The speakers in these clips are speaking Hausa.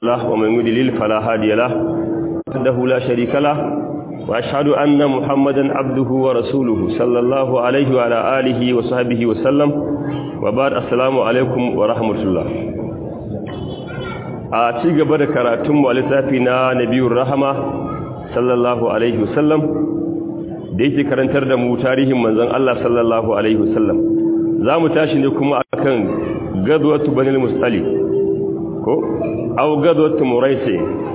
الله ومن يضلل فلا هادي له وحده لا شريك له وأشهد أن محمدا عبده ورسوله صلى الله عليه وعلى آله وصحبه وسلم وبعد السلام عليكم ورحمة الله a ci gaba da karatunmu a littafi na nabiyun rahama sallallahu alaihi wasallam da yake karantar da mu tarihin manzon Allah sallallahu alaihi wasallam za mu tashi ne kuma akan gadwatu banil mustali ko au gadwatu muraisi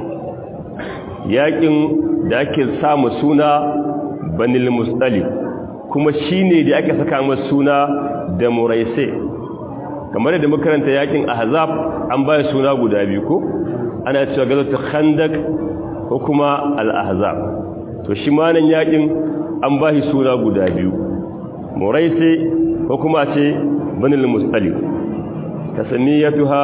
yakin da ake samu suna banil mustali kuma shine da ake saka masa suna da muraisi kamar da makaranta yakin ahzab an baya suna guda biyu ko ana cewa gadwatu khandaq ko kuma al-ahzab to shi ma nan yakin an bashi suna guda biyu muraisi ko kuma ce banil mustali tasamiyatuha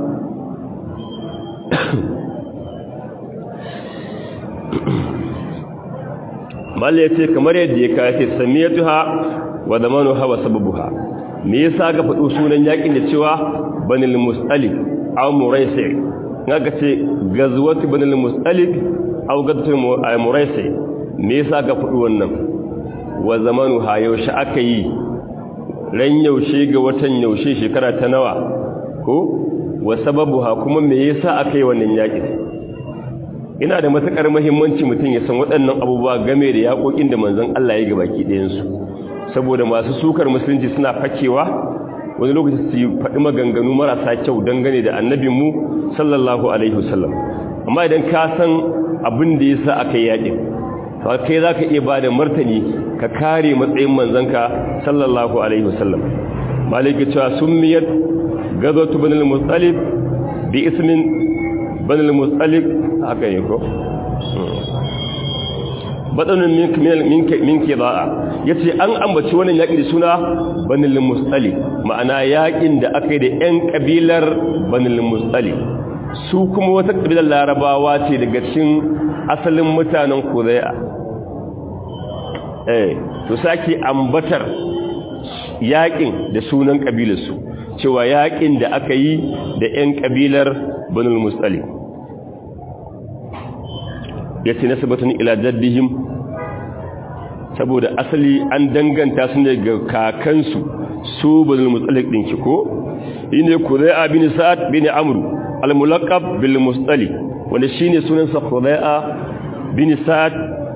mal yace kamar yadda ya kace samiyatuha wa zamanuha wa sababuha me yasa ga fado sunan yakin da cewa banil mustali aw muraisi kaga ce gazwatu banil mustali aw gazwatu muraisi me yasa ga fado wannan wa zamanuha yaushe aka yi ran yaushe ga watan yaushe shekara ta nawa ko wa sababuha kuma me yasa aka yi wannan yakin ina da matukar muhimmanci mutum ya san waɗannan abubuwa game da yakokin da manzon Allah ya gabaki ɗayan su saboda masu sukar musulunci suna fakewa wani lokaci su faɗi maganganu marasa kyau dangane da annabinmu sallallahu alaihi wasallam amma idan ka san abin da yasa aka yi yakin to kai zaka iya bada martani ka kare matsayin manzanka sallallahu alaihi wasallam maliki cewa summiyat gazatu banil mustalib bi ismin banil mustalib haka ne ko badanun minki minki minki da'a yace an ambaci wannan yaki da suna banil mustalib ma'ana yakin da aka yi da yan kabilar banil mustalib su kuma wata kabilar larabawa ce daga cikin asalin mutanen Kudai'a eh to sake ambatar yakin da sunan kabilarsu cewa yakin da aka yi da 'yan kabilar banul musali ya ce nasabatun ila jaddihim saboda asali an danganta su ne ga kakansu su banul musali ɗinki ko yi ne kuzai'a bin sa'ad bin amru al-mulaqab bil musali wanda shine sunansa kuzai'a bin sa'ad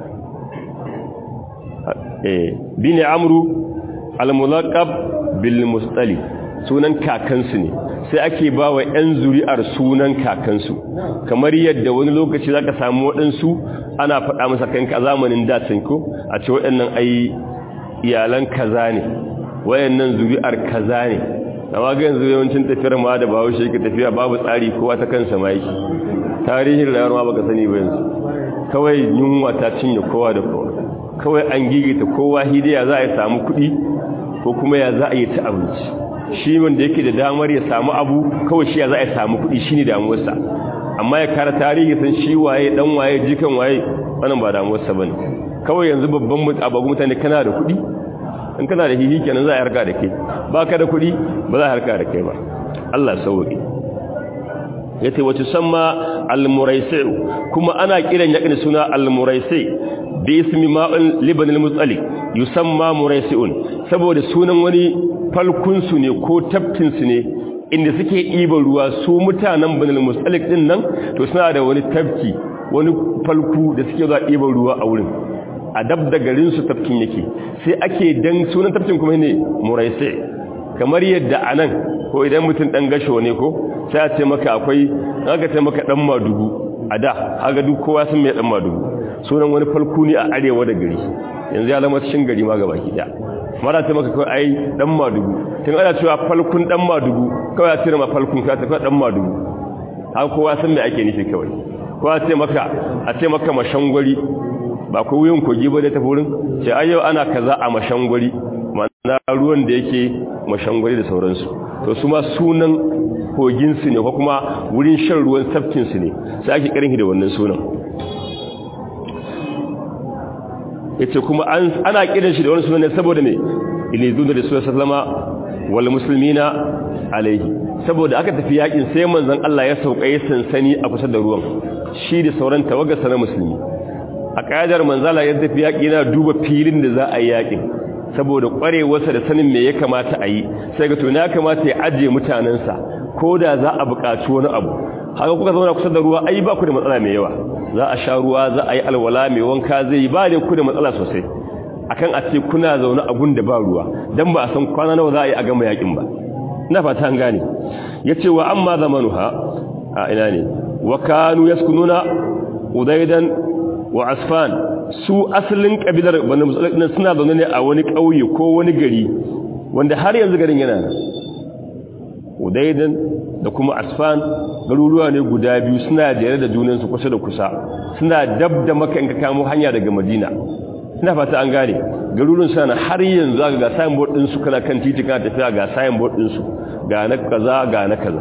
bin amru al-mulaqab bil mustali sunan kakansu ne sai ake ba wa 'yan zuri'ar sunan kakansu kamar yadda wani lokaci zaka samu waɗansu ana faɗa masa kanka zamanin dacin ko a ce waɗannan ai iyalan kaza ne wayannan zuri'ar kaza ne amma ga yanzu yawancin tafiyar ma da bawo shi yake tafiya babu tsari kowa ta kansa ma yake tarihin rayuwar ma baka sani ba yanzu kawai yunwa ta cinye kowa da kowa kawai an gigita kowa hidiya za a yi samu kuɗi ko kuma ya za a yi ta abinci shi wanda yake da damar ya samu abu kawai shi ya za a yi samu kuɗi shi ne damuwarsa amma ya kara tarihi san shi waye dan waye jikan waye wannan ba damuwarsa ba ne kawai yanzu babban abagun mutane kana da kuɗi in kana da hihi kenan za a harka da kai ba ka da kuɗi ba za a harka da kai ba Allah sauƙi ya ce wace samma al-muraisi kuma ana kiran yakin suna al-muraisi bi ismi ma'un liban al-mutsali yusamma muraisiun saboda sunan wani falkun su ne ko tafkin su ne inda suke iban ruwa su mutanen banal mustalik din nan to suna da wani tafki wani falku da suke zuwa iban ruwa a wurin a dab da garin su tafkin yake sai ake dan sunan tafkin kuma ne muraisi kamar yadda anan ko idan mutum dan gasho ne ko sai a ce maka akwai aka ce maka dan madugu a da haka duk kowa sun mai dan madugu sunan wani falku ne a arewa da gari yanzu ya zama cikin gari ma gaba ki da mara ta maka kawai ai dan madugu tun ana cewa falkun dan madugu kawai a ce ma falkun ka tafi dan madugu haka kowa san me ake nufi kawai ko a ce maka a ce maka mashangwari ba ko wuyin kogi ba da ta furin ce ai yau ana kaza a mashangwari ma'ana ruwan da yake mashangwari da sauransu to su ma sunan koginsu ne ko kuma wurin shan ruwan tafkinsu ne sai ake karin da wannan sunan yace kuma ana kiran shi da wani sunan ne saboda me ilizun da rasulullah sallama wal muslimina alaihi saboda aka tafi yakin sai manzon Allah ya sauka ya sansani a kusa da ruwan shi da sauran tawagarsa na musulmi a kaidar manzala ya tafi yaki yana duba filin da za a yi yakin saboda kwarewarsa da sanin me ya kamata a yi sai ga to na kamata ya ajiye mutanensa ko da za a buƙaci wani abu haka kuka zauna kusa da ruwa ai ba ku da matsala mai yawa za a sha ruwa za a yi alwala mai wanka zai yi ba da ku da matsala sosai akan a ce kuna zaune a gun da ba ruwa dan ba a san kwana nawa za a yi a gama yakin ba ina fata an gane yace wa amma zamanuha a ina ne wa kanu yaskununa udaidan wa asfan su asalin kabilar banu musulmi suna zaune ne a wani kauye ko wani gari wanda har yanzu garin yana nan udaidan da kuma asfan garuruwa ne guda biyu suna jere da junansu kusa da kusa suna dab da maka in ka kamo hanya daga madina ina fata an gane garuruwan sana har yanzu aka ga signboard din su kana kan titi kana tafiya ga signboard din su ga na kaza ga na kaza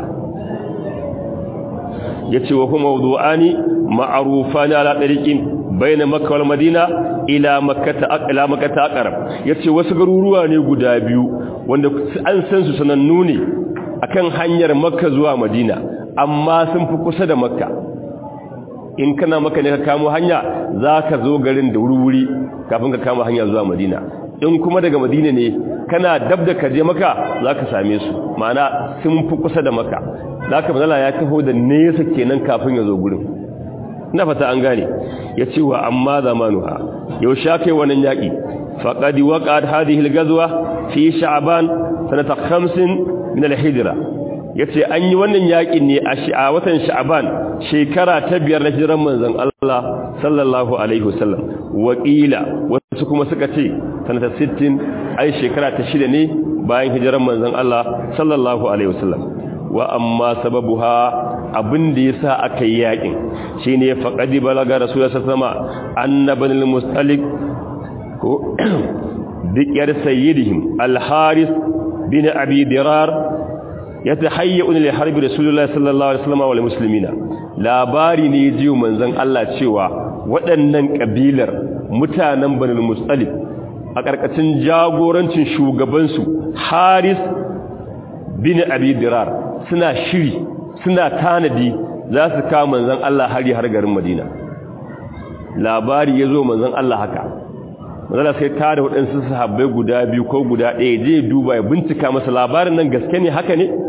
yace wa kuma mawdu'ani ma'rufani ala tariqin bayna makka wal madina ila makkah ila makkah aqrab yace wasu garuruwa ne guda biyu wanda an san su sanannu ne akan hanyar makka zuwa madina amma sun fi kusa da makka in kana maka ne ka kamo hanya za ka zo garin da wuri kafin ka kama hanya zuwa madina in kuma daga madina ne kana dab da ka je maka za ka same su ma'ana sun fi kusa da maka za ka manala ya taho da nesa kenan kafin ya zo gurin ina fata an gane ya ce wa amma zamanuha yau sha kai wannan yaƙi faƙadi waƙa hadhihi al-ghazwa fi sha'ban sanata 50 min al-hijra yace an yi wannan yakin ne a watan sha'ban shekara ta biyar na hijiran manzon Allah sallallahu alaihi wasallam wakila wasu kuma suka ce sanata 60 ai shekara ta shida ne bayan hijiran manzon Allah sallallahu alaihi wasallam wa amma sababuha abin da yasa aka yi yakin shine faqadi balaga rasulullahi sallallahu alaihi wasallam annabanil mustalik ko dikiyar sayyidihim al-haris bin abi dirar yatahayyun li harbi rasulullahi sallallahu alaihi wasallam wal muslimina labari ne jiyo manzon Allah cewa waɗannan kabilar mutanen banul mustalif a karkacin jagorancin shugaban su haris bin abi dirar suna shiri suna tanadi za su kawo manzon Allah hari har garin Madina labari yazo manzon Allah haka manzala sai ta da waɗansu sahabbai guda biyu ko guda ɗaya je duba ya bincika masa labarin nan gaske ne haka ne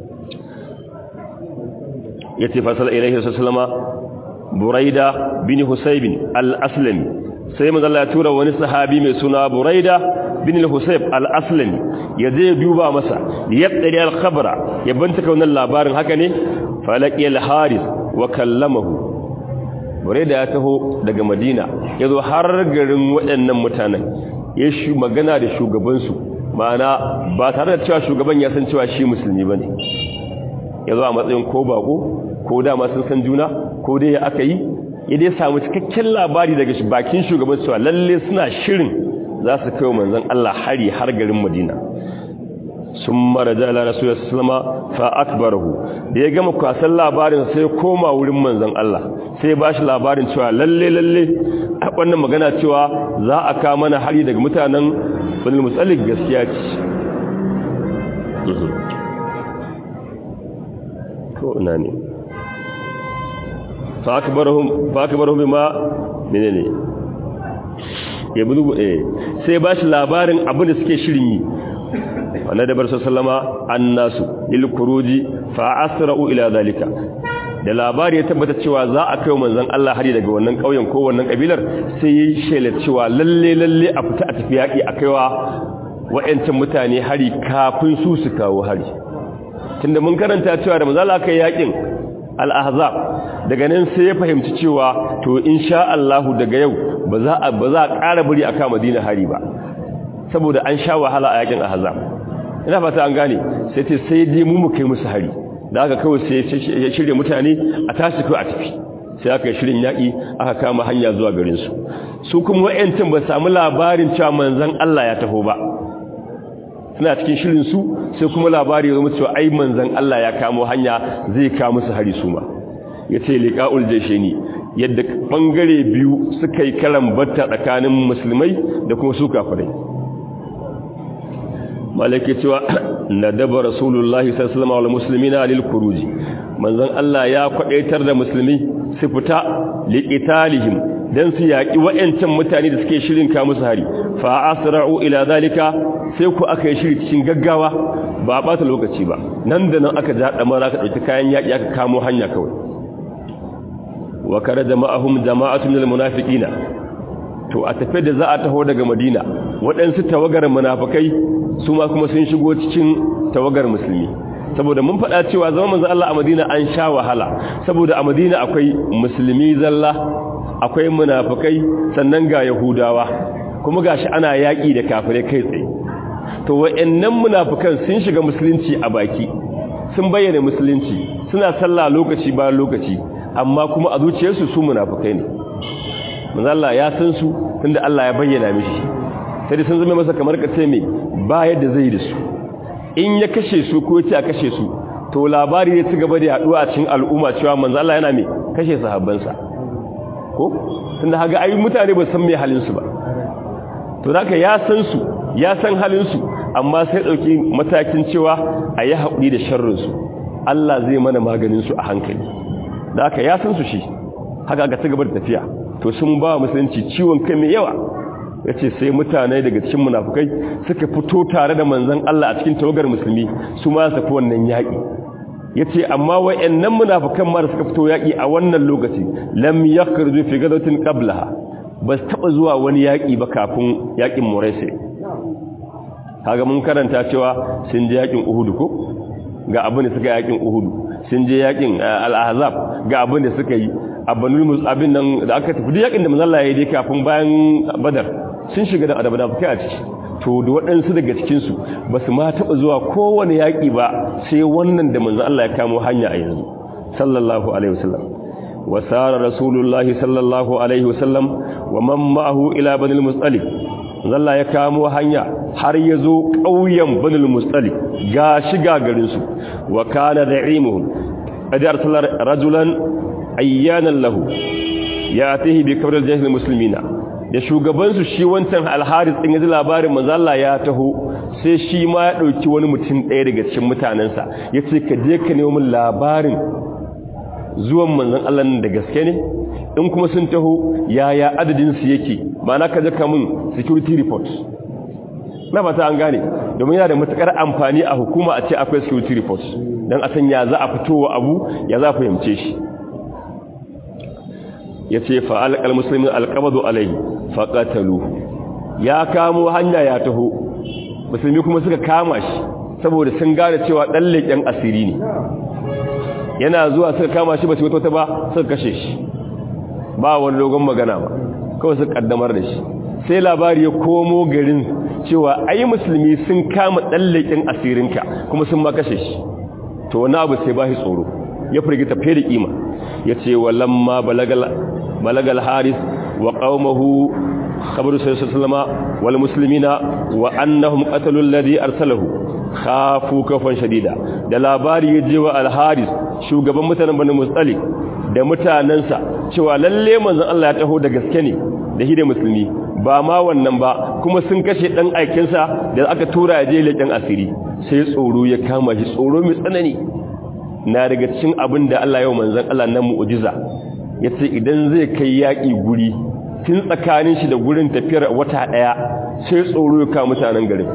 ya ce fasala ilaihi sallama buraida bin husaybin al-aslami sai manzala ya tura wani sahabi mai suna buraida bin husayb al-aslami ya je duba masa ya tsari al-khabara ya bincika wannan labarin haka ne falaqi al-haris wa kallamahu buraida ya taho daga madina ya zo har garin waɗannan mutanen ya shi magana da shugabansu ma'ana ba tare da cewa shugaban ya san cewa shi musulmi ba ne ya zo a matsayin ko bako ko dama sun san juna ko dai ya aka yi ya dai samu cikakken labari daga bakin shugaban cewa lalle suna shirin za su kai manzon Allah hari har garin madina sun mara jala rasulullah sallama fa akbarahu da ya gama kwasan labarin sai koma wurin manzon Allah sai ba shi labarin cewa lalle lalle a wannan magana cewa za a ka mana hari daga mutanen bani musalik gaskiya ce ko ina ne fa akbarahum fa akbarahum bima menene ya budu eh sai ba shi labarin abin da suke shirin yi wanda da bar sallama annasu lil kuruji fa asra'u ila zalika da labari ya tabbata cewa za a kai manzon Allah hari daga wannan kauyen ko wannan kabilar sai yi shela cewa lalle lalle a fita a tafi yaki a kaiwa wayancin mutane hari kafin su su kawo hari tunda mun karanta cewa da manzon Allah kai yakin al-ahzab daga nan sai ya fahimci cewa to insha Allah daga yau ba za a ba za a ƙara bari a kama Madina hari ba saboda an sha wahala a yakin ahzab ina fata an gane sai ce sai dai mu mu kai musu hari da aka kawai sai ya shirya mutane a tashi ko a tafi sai aka shirin yaƙi aka kama hanya zuwa garin su su kuma wayancin ba samu labarin cewa manzon Allah ya taho ba suna cikin shirin su sai kuma labari ya zama cewa ai manzon Allah ya kamo hanya zai kawo musu hari su ma yace liqaul jayshini yadda bangare biyu suka yi karan batta tsakanin musulmai da kuma su kafirai malaki cewa nadaba rasulullahi sallallahu alaihi wasallam muslimina lil khuruj manzon Allah ya kwadaitar da musulmi su fita liqitalihim dan su yaki wayancan mutane da suke shirin ka musu hari fa asra'u ila zalika sai ku aka yi shiri cikin gaggawa ba a bata lokaci ba nan da nan aka ja damara ka dauki kayan yaki aka kamo hanya kawai wa kare jama'ahum jama'atun minal munafiqina to a tafi da za a taho daga Madina waɗansu tawagar munafikai su ma kuma sun shigo cikin tawagar musulmi saboda mun faɗa cewa zaman manzo Allah a Madina an sha wahala saboda a Madina akwai musulmi zalla akwai munafikai sannan ga yahudawa kuma gashi ana yaki da kafirai kai tsaye to wayannan munafikan sun shiga musulunci a baki sun bayyana musulunci suna sallah lokaci bayan lokaci amma kuma a zuciyarsu su munafukai ne manzo Allah ya san su tunda Allah ya bayyana mishi sai sun zama masa kamar kace me ba yadda zai da su in ya kashe su ko yace a kashe su to labari ne ci gaba da yaduwa a cikin al'umma cewa manzo Allah yana me kashe sahabbansa ko tunda haga ai mutane ba san me halin su ba to haka ya san su ya san halin su amma sai dauki matakin cewa ayi haƙuri da sharrin su Allah zai mana maganin su a hankali da aka ya san su shi haka ga ta gaba da tafiya to sun ba musulunci ciwon kai mai yawa ya ce sai mutane daga cikin munafukai suka fito tare da manzan Allah a cikin tawagar musulmi su ma su fi wannan yaƙi ya ce amma wa'annan munafukan ma da suka fito yaƙi a wannan lokaci lam yakhruju fi gadatin qablaha ba su taɓa zuwa wani yaƙi ba kafin yaƙin muraisi kaga mun karanta cewa sun je yaƙin uhudu ko ga abin da suka yaƙin uhudu sun je yakin al-ahzab ga abin da suka yi abanul musabin nan da aka tafi duk yakin da manzo Allah ya yi kafin bayan badar sun shiga da adabada fukai a ciki to da waɗansu daga cikin su basu ma taba zuwa kowane yaki ba sai wannan da manzo Allah ya kamo hanya a yanzu sallallahu alaihi wasallam wa sara rasulullahi sallallahu alaihi wasallam wa man ma'ahu ila banil mustalif Allah ya kamo hanya har ya zo ƙauyen banil mustalif ga shiga garinsu wa kana da'imuhum adar salar rajulan ayyanan lahu ya tahi bi kabral jahil muslimina da shugabansu shi wancan alharis din yaji labarin manzo Allah ya taho sai shi ma ya dauki wani mutum ɗaya daga cikin mutanansa yace ka je ka nemo min labarin zuwan manzon Allah da gaske ne in kuma sun taho yaya adadin su yake ma'ana ka je ka min security report na fata an gane domin yana da matukar amfani a hukuma a ce akwai security report don a san ya za a fitowa abu ya za a fahimce shi ya ce fa'alƙal musulmin alƙabadu alai faƙatalu ya kamo hanya ya taho musulmi kuma suka kama shi saboda sun gane cewa ɗan leƙen asiri ne yana zuwa suka kama shi ba su wata ba suka kashe shi ba wani dogon magana ba kawai suka ƙaddamar da shi sai labari ya komo garin cewa ai musulmi sun kama tsallakin asirinka kuma sun ma kashe shi to wani abu sai ba shi tsoro ya firgita fiye da kima ya ce wa lamma balagal haris wa qaumahu khabaru sallallahu wal muslimina wa annahum qatalu alladhi arsalahu khafu kafan shadida da labari ya je wa al haris shugaban mutanen bani mustalik da mutanansa cewa lalle manzon Allah ya taho da gaske ne da hide musulmi ba ma wannan ba kuma sun kashe dan aikinsa da aka tura je leƙen asiri sai tsoro ya kama shi tsoro mai tsanani na daga cikin abin da Allah yau manzon Allah na mu'jiza yace idan zai kai yaki guri tun tsakanin shi da gurin tafiyar wata daya sai tsoro ya kama mutanen garin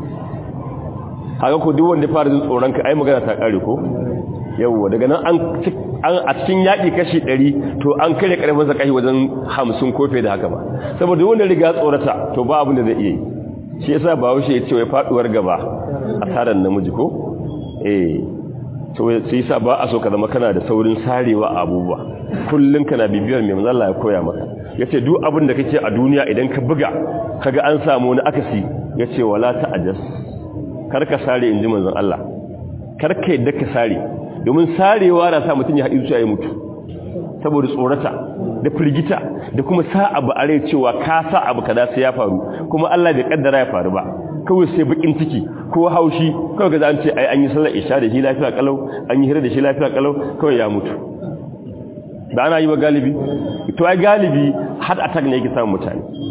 haka ko duk wanda fara jin tsoron ka ai magana ta kare ko yawwa daga nan an a cikin yaƙi kashi ɗari to an kare ƙarfin sa kashi wajen hamsin kofe da haka ba saboda wanda riga tsorata to ba abin da zai iya yi shi yasa ba haushe ya ce wai faɗuwar gaba a tsarin namiji ko eh to sai yasa ba a so ka zama kana da saurin sarewa a abubuwa kullum kana bibiyar mai manzala ya koya maka yace duk abin da kake a duniya idan ka buga kaga an samu wani akasi yace wala ta'ajas kar ka sare inji manzon Allah kar ka yadda ka sare domin sarewa na sa mutum ya haɗi zuciya ya mutu saboda tsorata da firgita da kuma sa abu a rai cewa ka sa abu kada sai ya faru kuma Allah bai kaddara ya faru ba kawai sai bakin ciki ko haushi kawai ga an ce ai an yi sallar isha da shi lafiya kalau an yi hira da shi lafiya kalau kawai ya mutu da ana yi wa galibi to ai galibi har attack ne yake samun mutane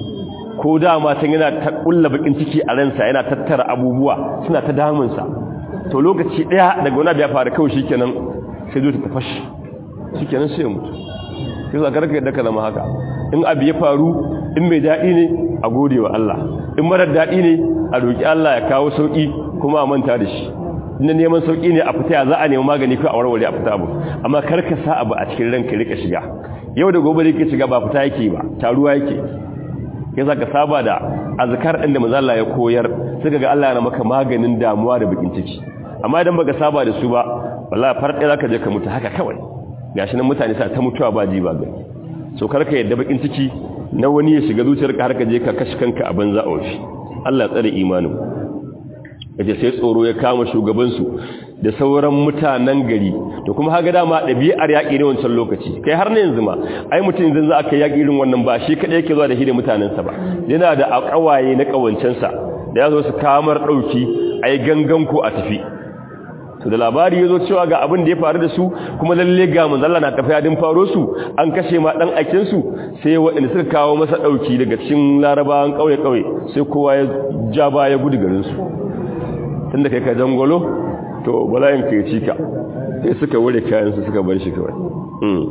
ko dama can yana ta kulla bakin ciki a ransa yana tattara abubuwa suna ta damunsa to lokaci daya daga wani abu ya faru kawai shikenan sai zo ta tafashi shikenan sai ya mutu sai za ka raka yadda ka zama haka in abu ya faru in mai daɗi ne a gode wa Allah in marar daɗi ne a roƙi Allah ya kawo sauƙi kuma a manta da shi inda neman sauƙi ne a fita ya za a nemi magani ko a warware a fita abu amma kar ka sa abu a cikin ranka rika shiga yau da gobe da yake shiga ba fita yake ba taruwa yake ya za ka saba da azkar ɗin da manzo ya koyar suka ga Allah na maka maganin damuwa da bakin ciki amma idan baka saba da su ba wallahi far ɗaya zaka je ka mutu haka kawai gashi nan mutane sa ta mutuwa ba ji ba gani so karka yadda bakin ciki na wani ya shiga zuciyarka har ka je ka kashi kanka a banza a wafi Allah ya tsare imanin yace sai tsoro ya kama shugabansu da sauran mutanen gari to kuma haga dama ɗabi'ar yaƙi ne wancan lokaci kai har ne yanzu ma ai mutum yanzu za a kai yaƙi irin wannan ba shi kaɗai yake zuwa da shi da mutanensa ba yana da ƙawaye na ƙawancensa da ya zo su kamar ɗauki a yi gangan ko a tafi to da labari ya zo cewa ga abin da ya faru da su kuma lalle ga manzalla na tafiya din faro su an kashe ma dan aikin su sai waɗanda suka kawo masa dauki daga cikin larabawan kauye kauye sai kowa ya ja baya gudu garin su tunda kai ka jangolo to bala'in ka ci ka sai suka wure kayan su suka bar shi kawai mm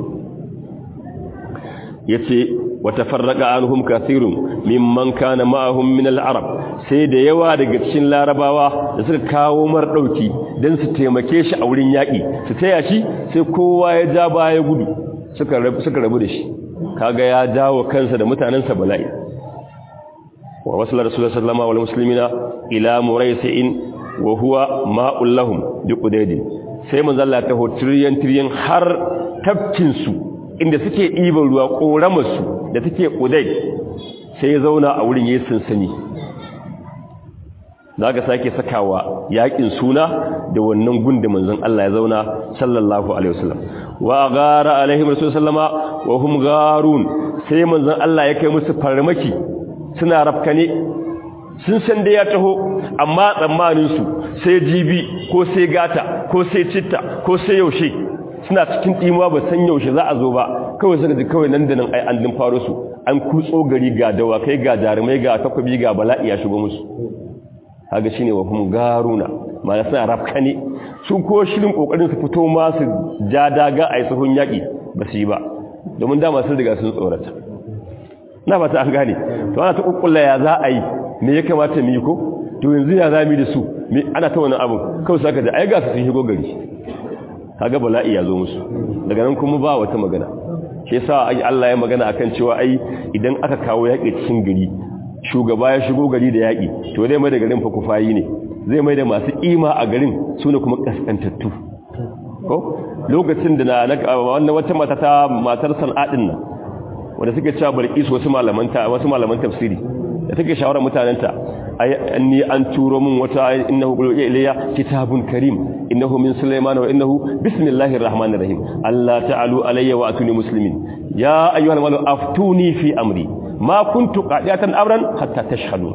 yace watafarraqa anhum kathirun mimman kana ma'ahum min al-arab sai da yawa daga cikin larabawa da suka kawo mar dauki dan su taimake shi a wurin yaki su taya shi sai kowa ya ja baya gudu suka rabu suka rabu da shi kaga ya jawo kansa da mutanansa bala'i wa wasala rasulullahi sallallahu alaihi muslimina ila muraysi'in wa huwa ma'ul lahum bi qudayd sai manzo Allah ta hotriyan triyan har tafkin su inda suke ɗiban ruwa ƙoramarsu da take ƙudai sai ya zauna a wurin yi sansani za ka sake sakawa yaƙin suna da wannan gunda manzon Allah ya zauna sallallahu alaihi wasallam wa gara alaihim rasul sallama wa hum garun sai manzon Allah ya kai musu farmaki suna rafkane sun san da ya taho amma tsammanin su sai jibi ko sai gata ko sai citta ko sai yaushe suna cikin ɗimuwa ba san yaushe za a zo ba kawai suka ji kawai nan da nan ai an din faro su an kutso gari ga dawakai ga jarumai ga takwabi ga bala'i ya shigo musu haga shine wa hum garuna ma suna rafkane su ko shirin kokarin su fito ma su ja daga ai sahun yaki ba su yi ba domin dama sun riga sun tsorata na fata an gane to ana ta kukkulla ya za a yi me ya kamata mu yi ko to yanzu ya za mu da su ana ta wannan abu kawai saka da ai ga su sun shigo gari kaga bala'i ya zo musu daga nan kuma ba wata magana shi yasa ai Allah ya magana akan cewa ai idan aka kawo yaƙi cikin gari shugaba ya shigo gari da yaƙi to zai mai da garin fa kufayi ne zai mai da masu kima a garin sune kuma kaskantattu ko lokacin da na wannan wata mata ta matar san'adin nan wanda suke cewa barkis wasu malaman ta wasu malaman tafsiri da take shawara mutanenta ay anni an turo min wata innahu qul ilayya kitabun karim innahu min sulaiman wa innahu bismillahir rahmanir rahim alla ta'alu alayya wa atuni muslimin ya ayyuhal malu aftuni fi amri ma kuntu qadiyatan amran hatta tashhadu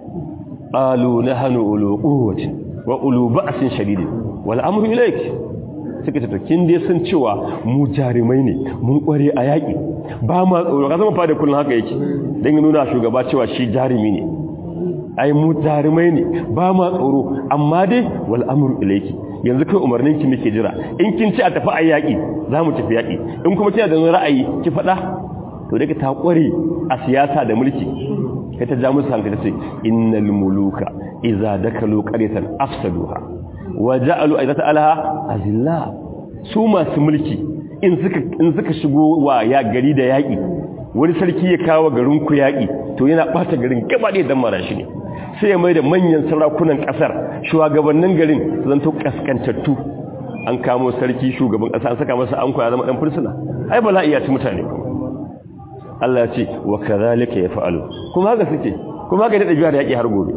qalu nahnu ulu quwwati wa ulu ba'sin shadidin wal amru ilayk suka ce to kin dai sun cewa mu jarumai ne mun kware a yaki ba ma tsoro ka zama fada kullun haka yake dan nuna shugaba cewa shi jarumi ne ai mu jarumai ne ba ma tsoro amma dai wal amru ilayki yanzu kai umarnin ki muke jira in kin ci a tafi a yaki za mu tafi yaki in kuma kina da ra'ayi ki faɗa to daga ta kware a siyasa da mulki kai ta ja musu hankali sai innal muluka idza dakalu qaryatan afsaduha wa ja'alu aizata alaha azilla su masu mulki in suka in suka shigo wa ya gari da yaki wani sarki ya kawo garin ku yaki to yana bata garin gaba da dan marashi ne sai ya mai da manyan sarakunan kasar shugabannin garin zanto kaskantattu an kamo sarki shugaban kasa an saka masa an koya zama dan fursuna ai bala'i ya ci mutane Allah ya ce wa kadhalika yaf'alu kuma haka suke kuma haka da dabi'a da yaki har gobe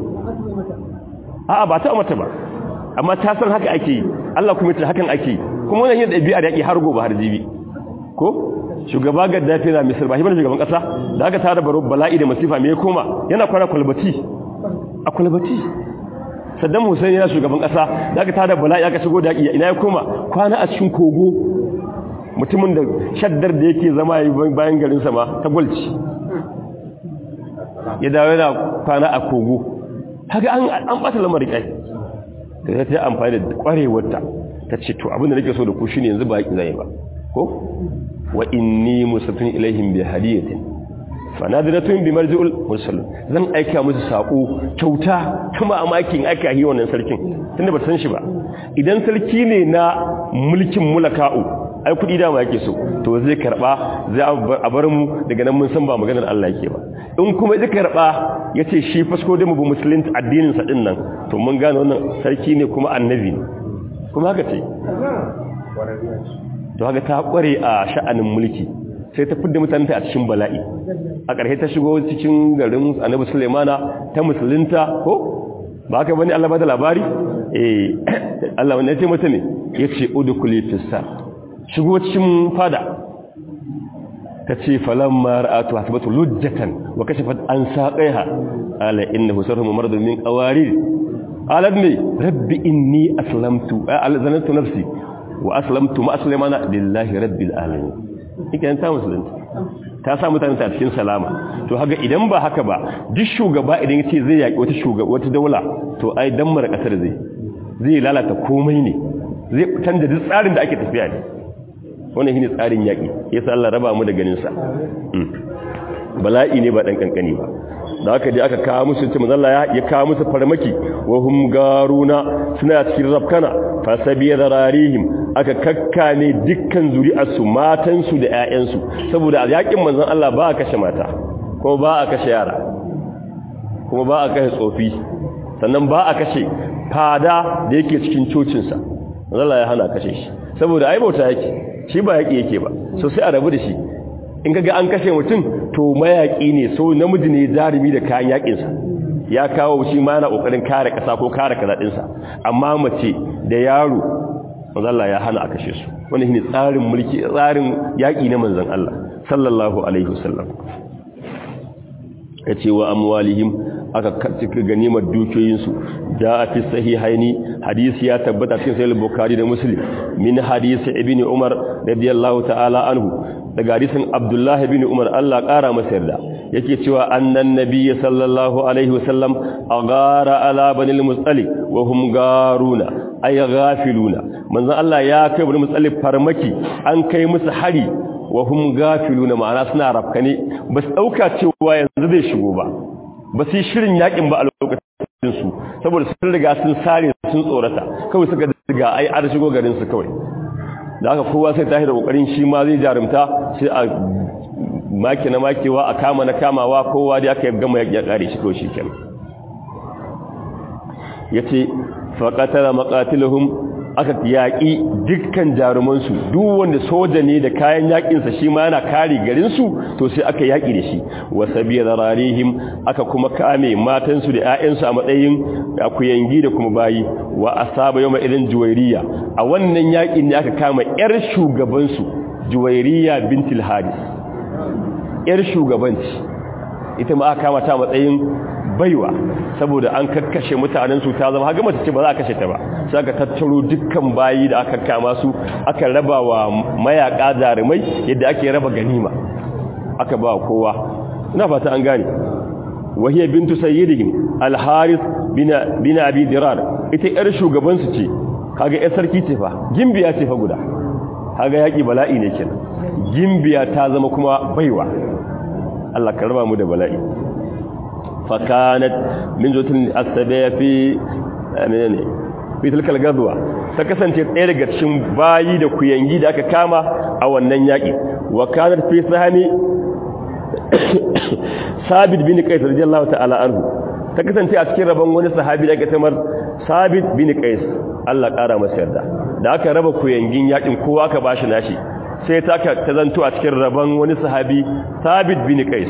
a'a ba ta mata ba amma ta san haka ake yi Allah kuma ta hakan ake yi kuma wannan yin dabi'a da yaki har gobe har jibi ko shugaba gaddafi na misir ba shi bane shugaban kasa da aka tara baro bala'i da masifa me ya koma yana kwana kwalbati a kwalbati saddam hussein yana shugaban kasa da aka tada bala'i aka shigo da yaki ina ya koma kwana a cikin kogo mutumin da shaddar da yake zama bayan garin sa ma ta gwalci ya dawo yana kwana a kogo haka an an bata lamarin kai da ta amfani da kwarewarta ta ce to abin da nake so da ku shine yanzu ba ki zai ba ko wa inni musafin ilaihim bi hadiyatin fanadiratun bi marji'ul mursal zan aika musu sako kyauta kuma amakin aika yi wannan sarkin tunda ba san shi ba idan sarki ne na mulkin mulaka'u ai kudi dama yake so to zai karba zai a bar mu daga nan mun san ba maganar Allah yake ba in kuma zai karba yace shi fasko da mu bi musulunci addinin sa din nan to mun gane wannan sarki ne kuma annabi ne kuma haka ce to haka ta kware a sha'anin mulki sai ta fidda mutane a cikin bala'i a ƙarshe ta shigo cikin garin annabi sulaimana ta musulunta ko ba haka bane Allah ba da labari eh Allah wanda ya ce mata ne yace udkhuli fissa shigo cikin fada tace falamma ra'atu hasbatu lujjatan wa kashafat an saqaiha ala innahu sarhum maradun min qawarir qalat ni rabbi inni aslamtu alzanatu nafsi wa aslamtu ma sulaimana lillahi rabbil alamin ikan ta musulunta ta sa mutane ta cikin salama to haka idan ba haka ba duk shugaba idan yace zai yaki wata shugaba wata daula to ai dan mara kasar zai zai lalata komai ne zai canza duk tsarin da ake tafiya ne wannan shine tsarin yaki yasa Allah raba mu da ganin sa bala'i ne ba dan kankani ba da haka dai aka kawo musu ce manzo ya kawo musu farmaki wa hum garuna suna cikin rafkana fa sabiya zararihim aka kakkame dukkan zuri'arsu matansu da ƴaƴansu saboda a yakin manzon Allah ba a kashe mata kuma ba a kashe yara kuma ba a kashe tsofi sannan ba a kashe fada da yake cikin cocinsa manzon Allah ya hana kashe shi saboda ai bauta yake shi ba yaki yake ba so sai a rabu da shi in kaga an kashe mutum to mayaki ne so namiji ne jarumi da kayan yakinsa ya kawo shi ma yana kokarin kare kasa ko kare kaza amma mace da yaro manzon Allah ya hana a kashe su wannan shine tsarin mulki tsarin yaki na manzon Allah sallallahu alaihi wasallam yace wa amwalihim aka cika ganimar dukiyoyin su a fi sahihaini hadisi ya tabbata cikin sahih bukhari da muslim min hadisi ibni umar radiyallahu ta'ala anhu daga hadisin abdullah ibn umar Allah kara masa yarda yake cewa annan nabiyyi sallallahu alaihi wasallam agara ala banil mustalik wa hum garuna ay ghafiluna manzon Allah ya kai banil mustalik farmaki an kai musu hari wa hum gafiluna ma'ana suna rafkane ba su dauka cewa yanzu zai shigo ba ba su shirin yakin ba a lokacin su saboda sun riga sun sare sun tsorata kawai suka riga ai an shigo garin su kawai da haka kowa sai tashi da kokarin shi ma zai jarumta sai a maki na makewa a kama na kamawa kowa da aka gama ya kare shi kawai shikenan yace faqatala maqatiluhum aka yaƙi dukkan jarumansu duk wanda soja ne da kayan yaƙinsa shi ma yana kare garinsu to sai aka yaƙi da shi wasa biya zararihim aka kuma kame matansu da 'ya'yansu a matsayin akuyangi da kuma bayi wa asaba yau irin juwairiya a wannan yaƙin ne aka kama 'yar shugabansu juwairiya bintil hadis 'yar shugabanci ita ma aka kama ta matsayin baiwa saboda an kakkashe mutanen su ta zama haka ce ba za a kashe ta ba sai aka tattaro dukkan bayi da aka kama su aka raba wa mayaka jarumai yadda ake raba ganima aka ba kowa ina fata an gane wahiya bintu sayyidihim al-haris bin bin abi dirar ita yar shugaban su ce kaga yar sarki ce fa gimbiya ce fa guda kaga yaki bala'i ne kenan gimbiya ta zama kuma baiwa Allah ka raba mu da bala'i fakanat min zutul asabiya fi menene fi tilkal gadwa ta kasance ɗaya daga cikin bayi da kuyangi da aka kama a wannan yaki wa kanat fi sahami sabit bin qais radiyallahu ta'ala anhu ta kasance a cikin rabon wani sahabi da aka tamar sabit bin qais Allah ƙara masa yarda da aka raba kuyangin yakin kowa aka bashi nashi sai ta ta zanto a cikin rabon wani sahabi sabit bin qais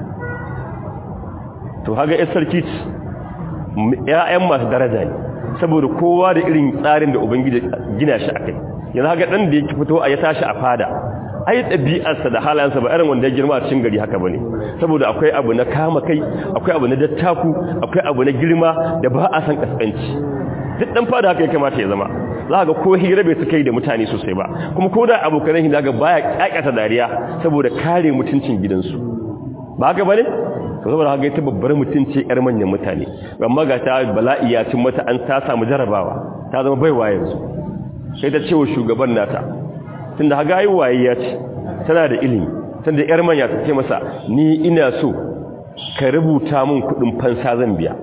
to haga ya sarki ƴaƴan masu daraja ne saboda kowa da irin tsarin da ubangiji gina shi akai yanzu haga dan da yake fito a ya tashi a fada ai ɗabi'arsa da halayensa ba irin wanda ya girma a cikin gari haka bane saboda akwai abu na kama kai akwai abu na dattaku akwai abu na girma da ba a san kaskanci duk dan fada haka ya kamata ya zama za ga ko hira bai suka yi da mutane sosai ba kuma ko da abokan hin daga baya kyakkyata dariya saboda kare mutuncin gidansu ba haka bane to saboda haka ita babbar mutum ce yar manyan mutane amma ga ta bala'i ya cin mata an ta samu jarabawa ta zama baiwa yanzu sai ta ce wa shugaban nata tunda haga ai waye ya ce tana da ilimi tunda yar manya ta ce masa ni ina so ka rubuta min kudin fansa zan biya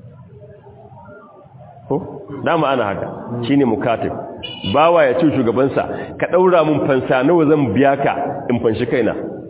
ko dama ana haka shine mukatib bawa ya ce shugabansa ka daura min fansa nawa zan biya ka in fanshi kaina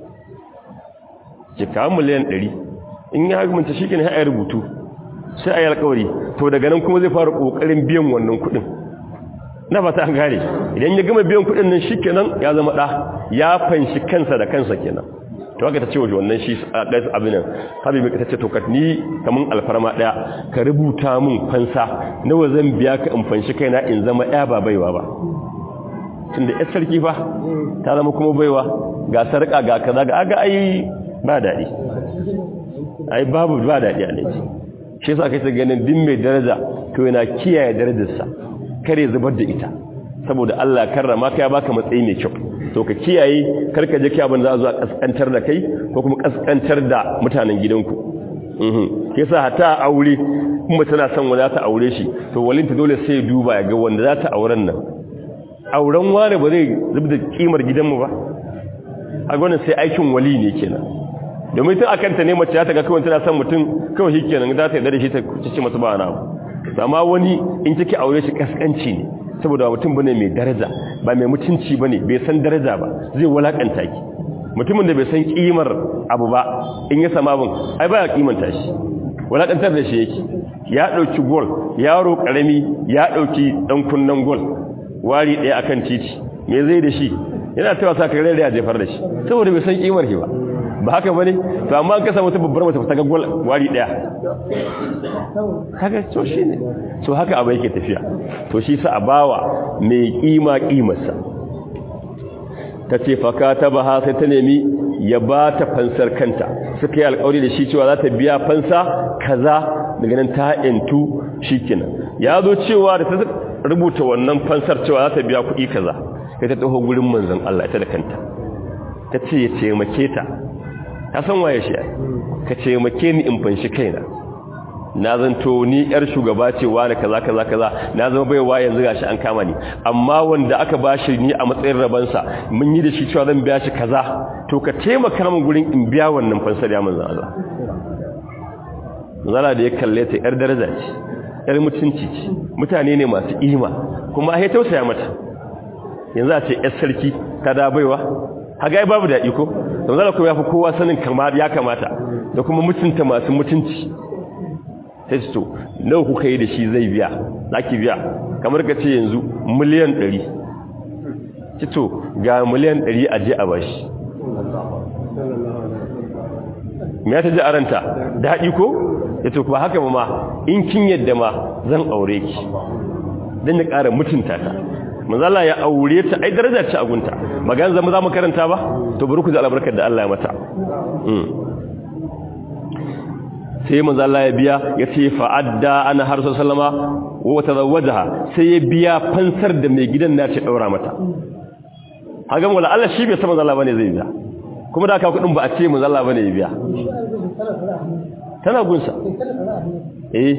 ki kawo miliyan 100 in ya hukunta shikenan sai a rubutu sai a yi alƙawari to daga nan kuma zai fara kokarin biyan wannan kudin na fata an gane idan ya gama biyan kudin nan shikenan ya zama da ya fanshi kansa da kansa kenan to haka ta ce wa wannan shi abin nan habibi ka tace to ka ni kaman alfarma daya ka rubuta min fansa nawa zan biya ka in fanshi kaina in zama ɗaya ba baiwa ba tunda yar sarki fa ta zama kuma baiwa ga sarka ga kaza ga aga ai ba dadi ai babu ba dadi a ne shi yasa kai ta ganin din mai daraja to yana kiyaye darajarsa kare zubar da ita saboda Allah karrama ka ya baka matsayi mai kyau to ka kiyaye karka je kiyabin za a zo a kaskantar da kai ko kuma kaskantar da mutanen gidanku mhm yasa hata aure kuma tana son wanda ta aure shi to walinta dole sai duba ya ga wanda za ta auren nan auren ware ba zai zubda kimar gidanmu ba a gwanin sai aikin wali ne kenan domin tun akan ta ne mace ta ga kawai tana son mutum kawai shi kenan za ta yarda da shi ta ce masa ba na amma wani in kike aure shi kaskanci ne saboda mutum bane mai daraja ba mai mutunci bane bai san daraja ba zai walakanta ki mutumin da bai san kimar abu ba in ya sama abin ai baya kimanta shi walakantar da shi yake ya dauki gol yaro karami ya dauki dan kunnan gol wari daya akan titi me zai da shi yana tawa sa kare da ya jefar da shi saboda bai san kimar shi ba ba haka bane to amma an kasa wata babbar mace ta ga gol wari daya kaga to shine so haka abu yake tafiya to shi sa abawa mai kima kimarsa tace fakata baha sai ta nemi ya ba ta fansar kanta suka yi alƙawari da shi cewa za ta biya fansa kaza daga nan ta intu shikenan ya zo cewa da ta rubuta wannan fansar cewa za ta biya kuɗi kaza sai ta taho gurin manzon Allah ita da kanta ta ce ya taimake ta ta san waye shi ka taimake ni in fanshi kaina na zanto ni yar shugaba ce wani kaza kaza kaza na zama baiwa yanzu gashi an kama ni amma wanda aka bashi ni a matsayin rabansa mun yi da shi cewa zan biya shi kaza to ka taimaka min gurin in biya wannan fansar ya manzo Allah zala da ya kalle ta yar daraja ce yar mutunci ce mutane ne masu ima kuma ai tausaya mata yanzu a ce yar sarki ta da baiwa haga ai babu daɗi ko don zala kuma ya fi kowa sanin kamar ya kamata da kuma mutunta masu mutunci sai su to nawa kuka yi da shi zai biya zaki biya kamar ka ce yanzu miliyan 100 cito ga miliyan 100 aje a bashi me ya ta ji aranta daɗi ko ya to ba haka ba ma in kin yadda ma zan aure ki don ya ƙara mutunta ta manzala ya aure ta ai daraja ce a gunta magana zama za mu karanta ba to bari ku ji albarkar da Allah ya mata sai manzo Allah ya biya ya ce fa'adda ana har sallama wa tazawwajaha sai ya biya fansar da mai gidan nace daura mata hagan wala Allah shi bai san manzo Allah bane zai biya kuma da aka kudin ba a ce manzo Allah bane ya biya tana gunsa eh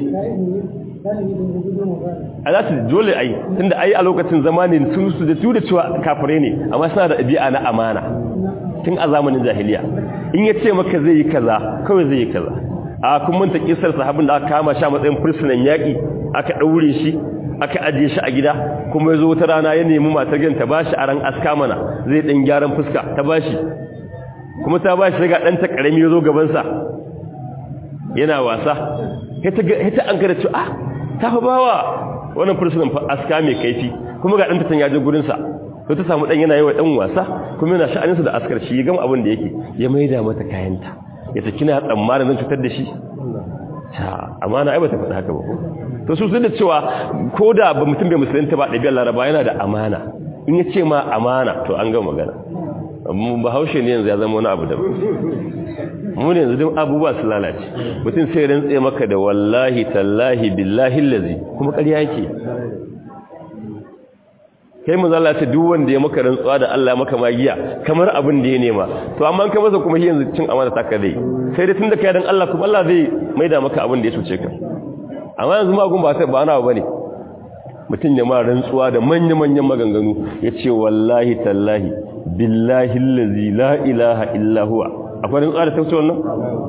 alati dole ai tunda ai a lokacin zamanin sun su da su da cewa kafire ne amma suna da ɗabi'a na amana tun a zamanin jahiliya in ya ce maka zai yi kaza kawai zai yi kaza a kun manta kisar sahabin da aka kama shi a matsayin fursunan yaƙi aka ɗaure shi aka ajiye shi a gida kuma ya zo wata rana ya nemi matar gan ta ba shi a ran aska mana zai ɗan gyaran fuska ta ba shi kuma ta ba shi daga ɗanta ƙarami ya zo gabansa yana wasa ta an kada cewa ah ta fa bawa wannan fursunan aska mai kaifi kuma ga ɗanta tan yaje gurinsa to ta samu ɗan yana yi wa ɗan wasa kuma yana sha'aninsa da askar shi ya gama abin da yake ya maida mata kayanta ya ta kina tsammanin zan cutar da shi ta amana ai bata faɗa haka ba ko to su sun da cewa ko da ba mutum bai musulunta ba ɗabi'ar laraba yana da amana in ya ce ma amana to an gama magana amma bahaushe ne yanzu ya zama wani abu da mu ne yanzu duk abubuwa su lalace mutum sai rantse maka da wallahi tallahi billahi lazi kuma ƙarya yake kai manzo Allah ce duk wanda ya maka rantsuwa da Allah maka magiya kamar abin da ya nema to amma an ka masa kuma shi yanzu cin amana ta ka zai sai dai tunda kai dan Allah kuma Allah zai maida maka abin da ya cuce ka amma yanzu magun ba sai ba na bane mutum ya ma rantsuwa da manya-manyan maganganu ya ce wallahi tallahi billahi allazi la ilaha illa huwa akwai rantsuwa da tauce wannan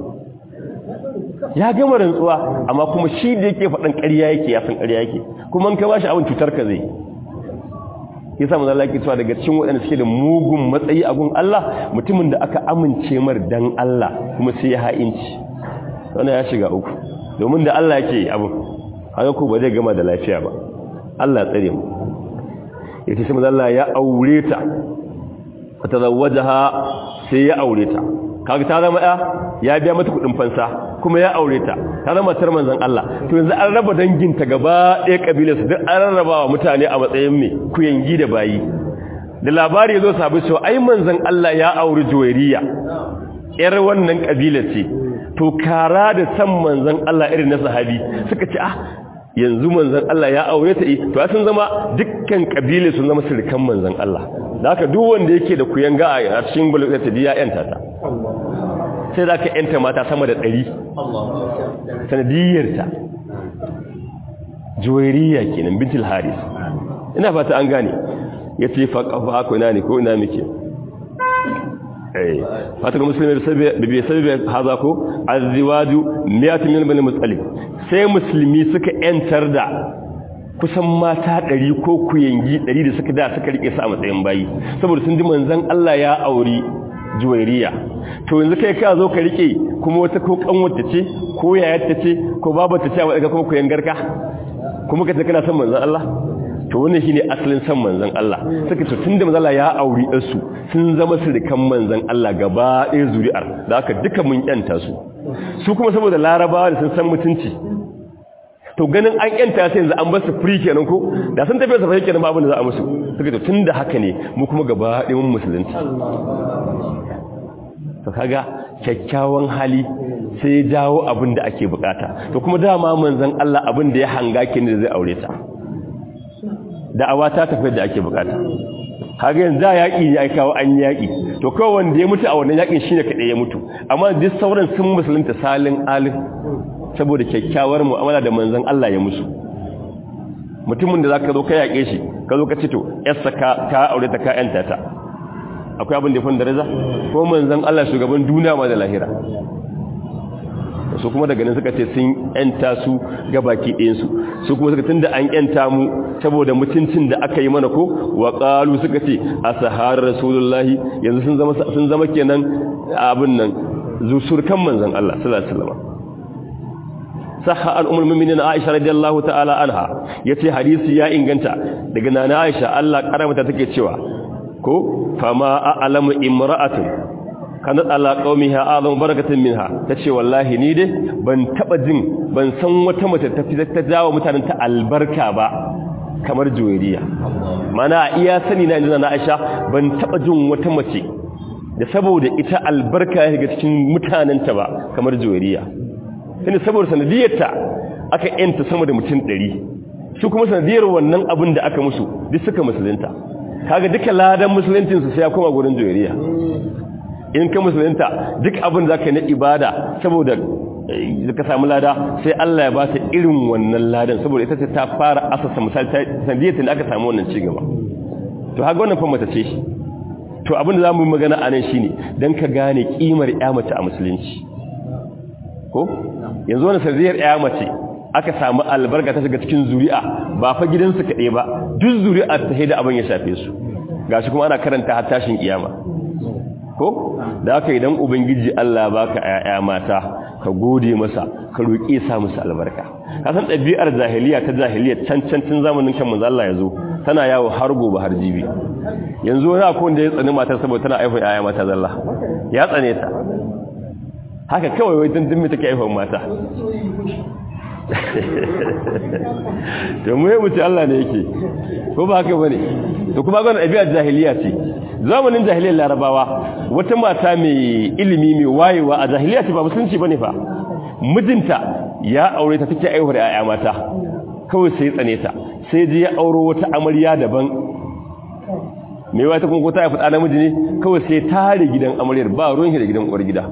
ya gama rantsuwa amma kuma shi da yake faɗan ƙarya yake ya san ƙarya yake kuma an ka bashi abin cutar ka zai yasa manzo Allah yake cewa daga cikin waɗanda suke da mugun matsayi a gun Allah mutumin da aka amince mar dan Allah kuma sai ya ha'inci wannan ya shiga uku domin da Allah yake abin haka ko ba zai gama da lafiya ba Allah tsare mu yace sai manzo Allah ya aure ta fatazawwajaha sai ya aure ta kaga ta zama ya ya biya mata kudin fansa kuma ya aure ta ta zama tar manzon Allah to yanzu an raba danginta gaba ɗaya kabilar su duk an rarraba wa mutane a matsayin me kuyangi da bayi da labari yazo sabu cewa ai manzon Allah ya aure Juwairiya yar wannan kabilar ce to kara da san manzon Allah irin na sahabi suka ce ah yanzu manzon Allah ya aure ta to sun zama dukkan kabilar sun zama sirkan manzon Allah da haka duk wanda yake da kuyanga a cikin bulugata ya yanta ta sai za ka yanta mata sama da ɗari sanadiyyarta juwairiya kenan bintul haris ina fata an gane ya ce faƙafa ko ina ne ko ina muke fata ga musulmi da bai sabi haza ko aziwaju miyatin yin bane mutsali sai musulmi suka yantar da kusan mata ɗari ko kuyangi ɗari da suka da suka rike su a matsayin bayi saboda sun ji manzan Allah ya auri juwairiya to yanzu kai ka zo ka rike kuma wata ko kanwata ce ko yayarta ce ko babata ce a wadaka kuma kuyangarka kuma ka ce kana son manzan Allah to wannan shine asalin son manzan Allah suka ce tunda manzan Allah ya auri ɗansu sun zama sirikan manzan Allah gaba ɗaya zuri'ar da aka duka mun yanta su su kuma saboda larabawa da sun san mutunci to ganin an yanta sai yanzu an ba su free kenan ko da sun tafi safai kenan babu da za a musu suka to tunda haka ne mu kuma gaba ɗayan musulunci to kaga kyakkyawan hali sai ya jawo abin da ake bukata to kuma dama manzon Allah abin da ya hanga kin da zai aure ta da'awa ta tafi da ake bukata kaga yanzu da yaki ne ai kawo an yaki to kawai wanda ya mutu a wannan yakin shine kadai ya mutu amma duk sauran sun musulunta salin alif saboda kyakkyawar mu'amala da manzon Allah ya musu mutumin da zaka zo ka yake shi ka zo ka ce to yarsa ka ka aure ta ka yanta ta akwai abin da ya fi daraja ko manzon Allah shugaban duniya ma da lahira su kuma daga nan suka ce sun yanta su ga baki ɗayan su su kuma suka tunda an yanta mu saboda mutuncin da aka yi mana ko wa qalu suka ce asahar rasulullahi yanzu sun zama sun zama kenan abin nan zusurkan manzon Allah sallallahu alaihi wasallam sahha al-ummul mu'minin Aisha radiyallahu ta'ala anha yace hadisi ya inganta daga nana Aisha Allah karamata take cewa ko fama a'lamu imra'atun kanat ala qaumiha a'lamu barakatan minha tace wallahi ni dai ban taba jin ban san wata mace ta fi ta jawo mutanen ta albarka ba kamar juwariya mana iya sani na inda na Aisha ban taba jin wata mace da saboda ita albarka ya ga cikin mutanen ta ba kamar juwariya tunda saboda sanadiyarta aka yanta sama da mutum 100 su kuma sanadiyar wannan abin da aka musu duk suka musulunta kaga duka ladan musuluncinsu sai ya koma gurin juwariya in ka musulunta duk abin da zaka na ibada saboda ka samu lada sai Allah ya ba ta irin wannan ladan saboda ita ce ta fara asasa misali sanadiyar da aka samu wannan cigaba to haka wannan fa mata ce shi to abin da zamu yi magana anan shine dan ka gane kimar ƴa mace a musulunci ko yanzu wannan sanadiyar ƴa mace aka samu albarka ta shiga cikin zuri'a ba fa gidansu kaɗai ba duk zuri'a ta haida abin ya shafe su gashi kuma ana karanta har tashin kiyama ko da haka idan ubangiji Allah baka ƴaƴa mata ka gode masa ka roƙi sa musu albarka ka san ɗabi'ar jahiliya ta jahiliya can can tun zamanin kan manzo Allah yazo tana yawo har gobe har jibi yanzu wani akwai wanda ya tsani matar saboda tana aifa ƴaƴa mata zalla ya tsane ta haka kawai wai tun tun take aifa mata to mu yi mutu Allah ne yake ko ba haka bane to kuma ga ɗabi'ar jahiliya ce zamanin jahiliyar larabawa wata mata mai ilimi mai wayewa a jahiliya ce ba musulunci bane fa mijinta ya aure ta take aihuwar ƴaƴa mata kawai sai tsane ta sai je ya auro wata amarya daban mai wata kuma ko ta haifi ɗa namiji ne kawai sai tare gidan amaryar ba ruwan shi da gidan uwar gida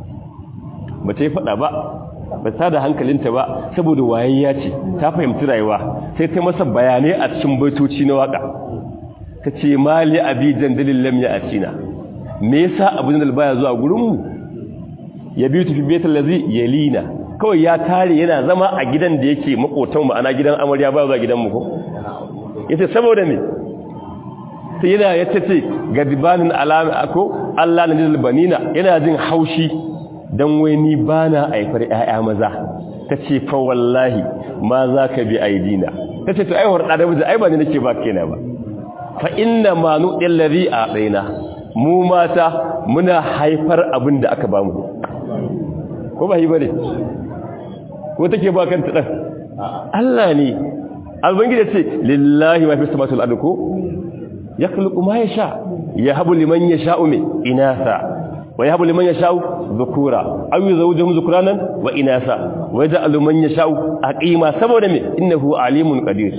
ba ta yi faɗa ba ba ta da hankalinta ba saboda wayayya ce ta fahimci rayuwa sai ta masa bayanai a cikin baitoci na waka ta ce mali abi jandalin lam ya atina me yasa abin da baya zuwa gurin mu ya biyu tafi baitul ladzi yalina kawai ya tare yana zama a gidan da yake makotan mu ana gidan amarya ba zuwa gidan mu ko yace saboda me sai yana yace ce gadibanin alama ako Allah na lil banina yana jin haushi dan wai ni bana aifar ƴaƴa maza tace fa wallahi ma zaka bi aidina tace to ai horda da miji ai ba ni nake ba kaina ba fa inna ma nu'il ladhi a'taina mu mata muna haifar abin da aka bamu ko ba yi bane ko take ba kanta dan Allah ne albangiji ce lillahi ma fi samawati wal ardi ko yakhluqu ma yasha yahabu liman yasha'u min inasa wa yahabu liman yasha'u dhukura aw yuzawwijuhum dhukranan wa inasa wa yaj'alu man yasha'u aqima saboda me innahu alimun qadir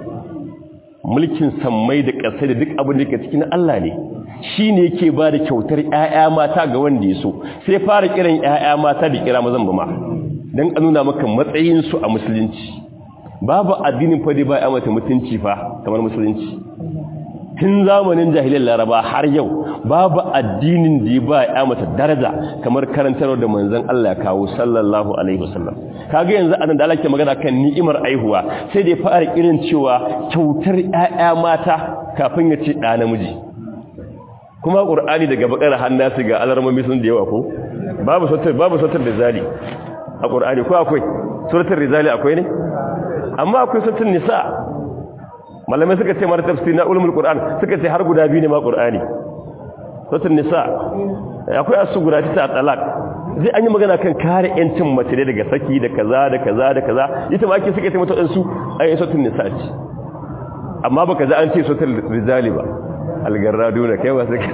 mulkin sammai da ƙasai da duk abin da ke cikin Allah ne shi ne yake ba da kyautar ‘ya'ya mata ga wanda ya so sai fara kiran ‘ya'ya mata da kira mazan ba ma don a nuna maka matsayinsu a musulunci babu addinin fadi ba ya mata mutunci fa kamar musulunci tun zamanin jahilin laraba har yau babu addinin da ya ba ya mata daraja kamar karantarwa da manzan Allah ya kawo sallallahu alaihi wasallam kaga yanzu anan da Allah ke magana kan ni'imar aihuwa sai da ya fara kirin cewa kyautar ‘ya'ya mata kafin ya ce ɗa namiji kuma ƙur'ani daga bakar hannasi ga alarmomi sun da yawa ko babu sautar babu sautar rizali a ƙur'ani ko akwai sautar rizali akwai ne amma akwai sautar nisa malamai suka ce mara tafsir na ulumul qur'an suka ce har guda biyu ne ma qur'ani sautar nisa akwai asu guda ta talaq zai an yi magana kan kare yancin mace daga saki da kaza da kaza da kaza ita ma ake suka ce mata su ayi sautar nisa ce amma baka za an ce sautar rizali ba algarraduna kai ba suka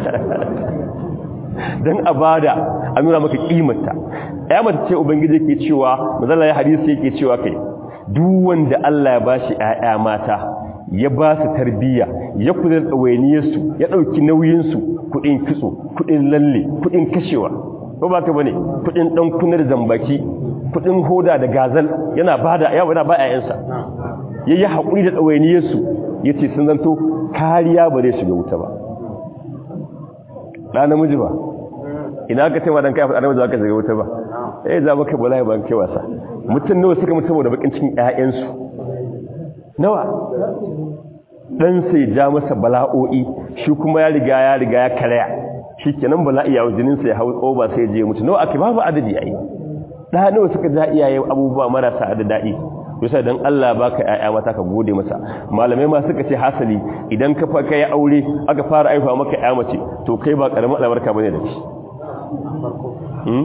don a bada a nuna maka kimarta ya mata ce ubangiji ke cewa mazala ya hadisi yake cewa kai duk wanda Allah ya bashi ƴaƴa mata ya ba su tarbiyya ya kula da tsawainiyarsu ya ɗauki nauyinsu kuɗin kitso kuɗin lalle kuɗin kashewa ko ba ka bane kuɗin ɗan kunar zambaki kuɗin hoda da gazal yana bada yawa yana ba ƴaƴansa yayi haƙuri da tsawainiyarsu yace sun zanto kariya ba zai shiga wuta ba ɗa namiji ba ina ka taima don kafa ɗa namiji ba ka shiga wuta ba ya za maka bala ba kai wasa mutum nawa suka mutum da bakin cikin ƴaƴansu nawa dan sai ja masa bala'o'i shi kuma ya riga ya riga ya karaya shi kenan bala'i ya jinin sa ya hau tsoba sai je mutu nawa ake babu adadi ai da nawa suka ja iyaye abubuwa marasa adadi yasa dan Allah baka ƴaƴa mata ka gode masa malamai ma suka ce hasali idan ka fa kai aure aka fara aifa maka ƴa mace to kai ba karamin albarka bane da shi hmm